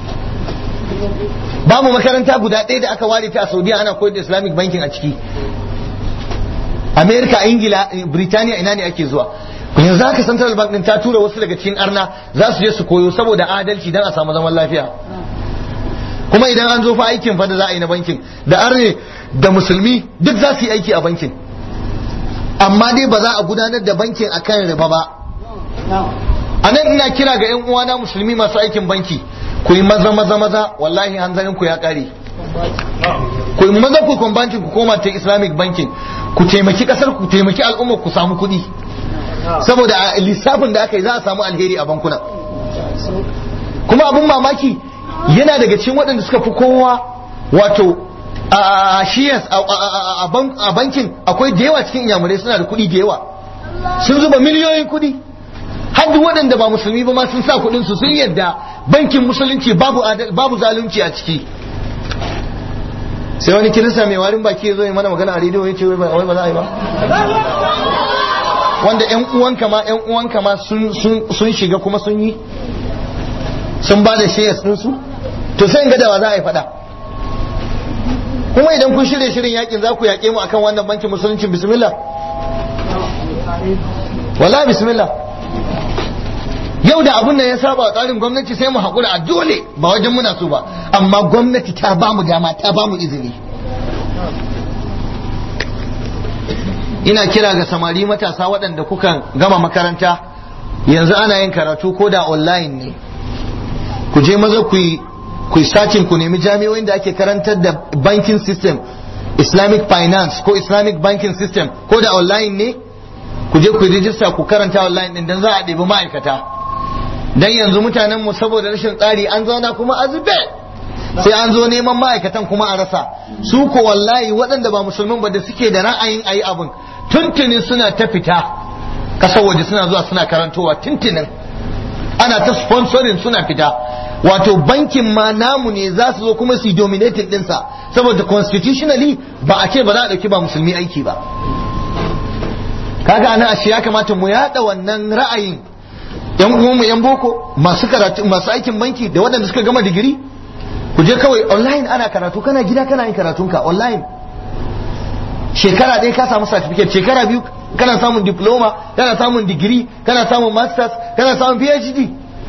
Speaker 1: babu makaranta guda ɗaya da aka ware ta a saudiya ana koyar da islamic banking a ciki america ingila Britaniya ina ne ake zuwa yanzu haka central bank din ta tura wasu daga cikin arna za su je su koyo saboda adalci dan a samu zaman lafiya kuma idan an zo fa aikin fa da za a yi na bankin da arne da musulmi duk za su yi aiki a bankin amma dai ba za a gudanar da bankin akan riba ba a nan ina kira ga yan uwana musulmi masu aikin banki ku yi maza maza maza wallahi hanzarin ku ya kare ku yi maza ku bankin ku koma ta islamic banking ku taimaki kasar ku taimaki al'ummar ku samu kuɗi saboda a lissafin da aka yi za a samu alheri a bankuna kuma abin mamaki yana daga cikin waɗanda suka fi kowa wato a shiyas a bankin akwai da yawa cikin inyamurai suna da kuɗi da yawa sun zuba miliyoyin kuɗi har duk waɗanda ba musulmi ba ma sun sa kuɗin su sun yadda bankin musulunci babu babu zalunci a ciki sai wani kirista mai warin baki ya zo ya mana magana a rediyo ya ce wai ba za a yi ba wanda yan uwanka ma yan uwanka ma sun shiga kuma sun yi sun ba da shares din su to sai ga dawa za a yi fada kuma idan kun shirye shirin yakin za ku yaƙe mu akan wannan bankin musulunci bismillah wallahi bismillah yau da abun nan ya saba wa tsarin gwamnati sai mu haƙura a dole ba wajen muna so ba amma gwamnati ta ba mu dama ta ba mu izini ina kira ga samari matasa waɗanda kuka gama makaranta yanzu ana yin karatu ko da online ne ku je maza ku yi ku yi sacin ku nemi jami'o'in da ake karantar da banking system islamic finance ko islamic banking system ko da online ne ku je ku rijista ku karanta online din dan za a ɗebi ma'aikata dan yanzu mutanen mu saboda rashin tsari an zauna kuma a zube sai an zo neman ma'aikatan kuma a rasa su ko wallahi waɗanda ba musulmin ba da suke da ra'ayin ayi abin tuntunin suna ta fita kasar waje suna zuwa suna karantowa tuntunin ana ta sponsoring suna fita wato bankin ma namu ne za su zo kuma su yi dominating dinsa saboda constitutionally ba a ce ba za a ɗauki ba musulmi aiki ba kaga ana ashe ya kamata mu yada wannan ra'ayin yan uwanmu yan boko masu karatu masu aikin banki da waɗanda suka gama digiri ku je kawai online ana karatu kana gida kana yin karatunka online shekara ɗaya ka samu certificate shekara biyu kana samun diploma kana samun digiri kana samun masters kana samun phd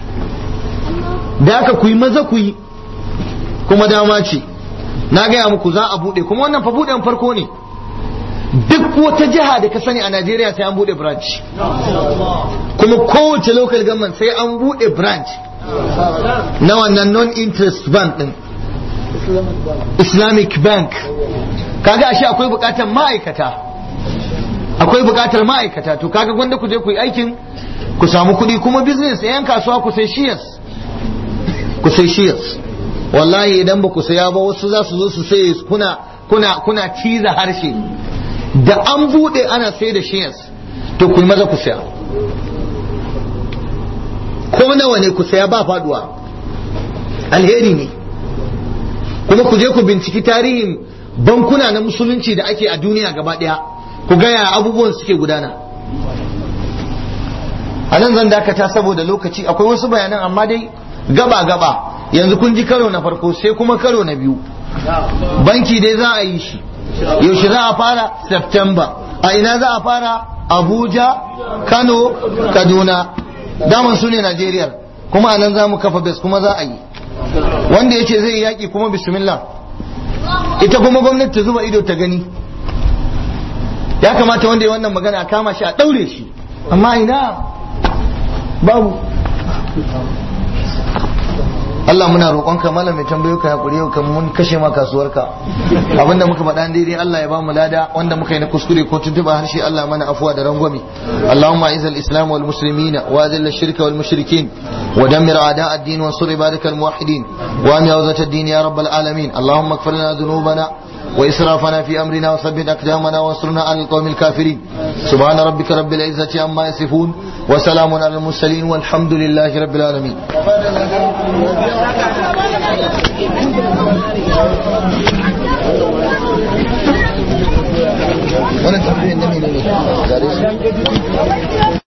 Speaker 1: da aka ku yi maza ku yi kuma dama ce na gaya muku za a buɗe kuma wannan fa buɗen farko ne duk wata jiha da ka sani a Najeriya sai an buɗe branch kuma kowace local government sai an buɗe branch na wannan non-interest bank din Islamic bank kaga ashe akwai bukatar ma'aikata akwai bukatar ma'aikata to kaga gwanda ku je ku yi aikin ku samu kuɗi kuma business yan kasuwa ku sai shares ku sai shares wallahi idan ba ku saya ba wasu za su zo su sai kuna kuna kuna ciza harshe da an bude ana sai da shares to ku maza ku saya ko nawa ne ku saya ba faduwa alheri ne kuma ku je ku binciki tarihin bankuna na musulunci da ake a duniya gaba daya ku gaya abubuwan suke gudana a nan zan dakata saboda lokaci akwai wasu bayanan amma dai gaba gaba yanzu kun ji karo na farko sai kuma karo na biyu banki dai za a yi shi yaushe za a fara september a ina za a fara abuja kano kaduna daman su ne najeriya kuma a nan za mu kafa bes kuma za a yi wanda ya ce zai yaƙi kuma bismillah ita kuma gwamnati ta zuba ido ta gani ya kamata wanda ya wannan magana a kama shi a ɗaure shi amma ina babu Allah muna roƙonka malam mai tambayo ka hakuri yau kan mun kashe ma kasuwarka abinda muka faɗa daidai Allah ya bamu lada wanda muka yi na kuskure ko tuntuba harshe Allah mana afuwa da rangwame Allahumma aiz al-islam wal muslimina wa adil ash-shirka wal mushrikin wa dammir a'da ad-din wa ansur ibadak al-muwahhidin wa am yawzat ad-din ya rabbal alamin Allahumma ighfir lana dhunubana وإسرافنا في أمرنا وثبت أقدامنا وانصرنا على القوم الكافرين سبحان ربك رب العزة عما يصفون وسلام على المرسلين والحمد لله رب العالمين wannan tambayin na ne ne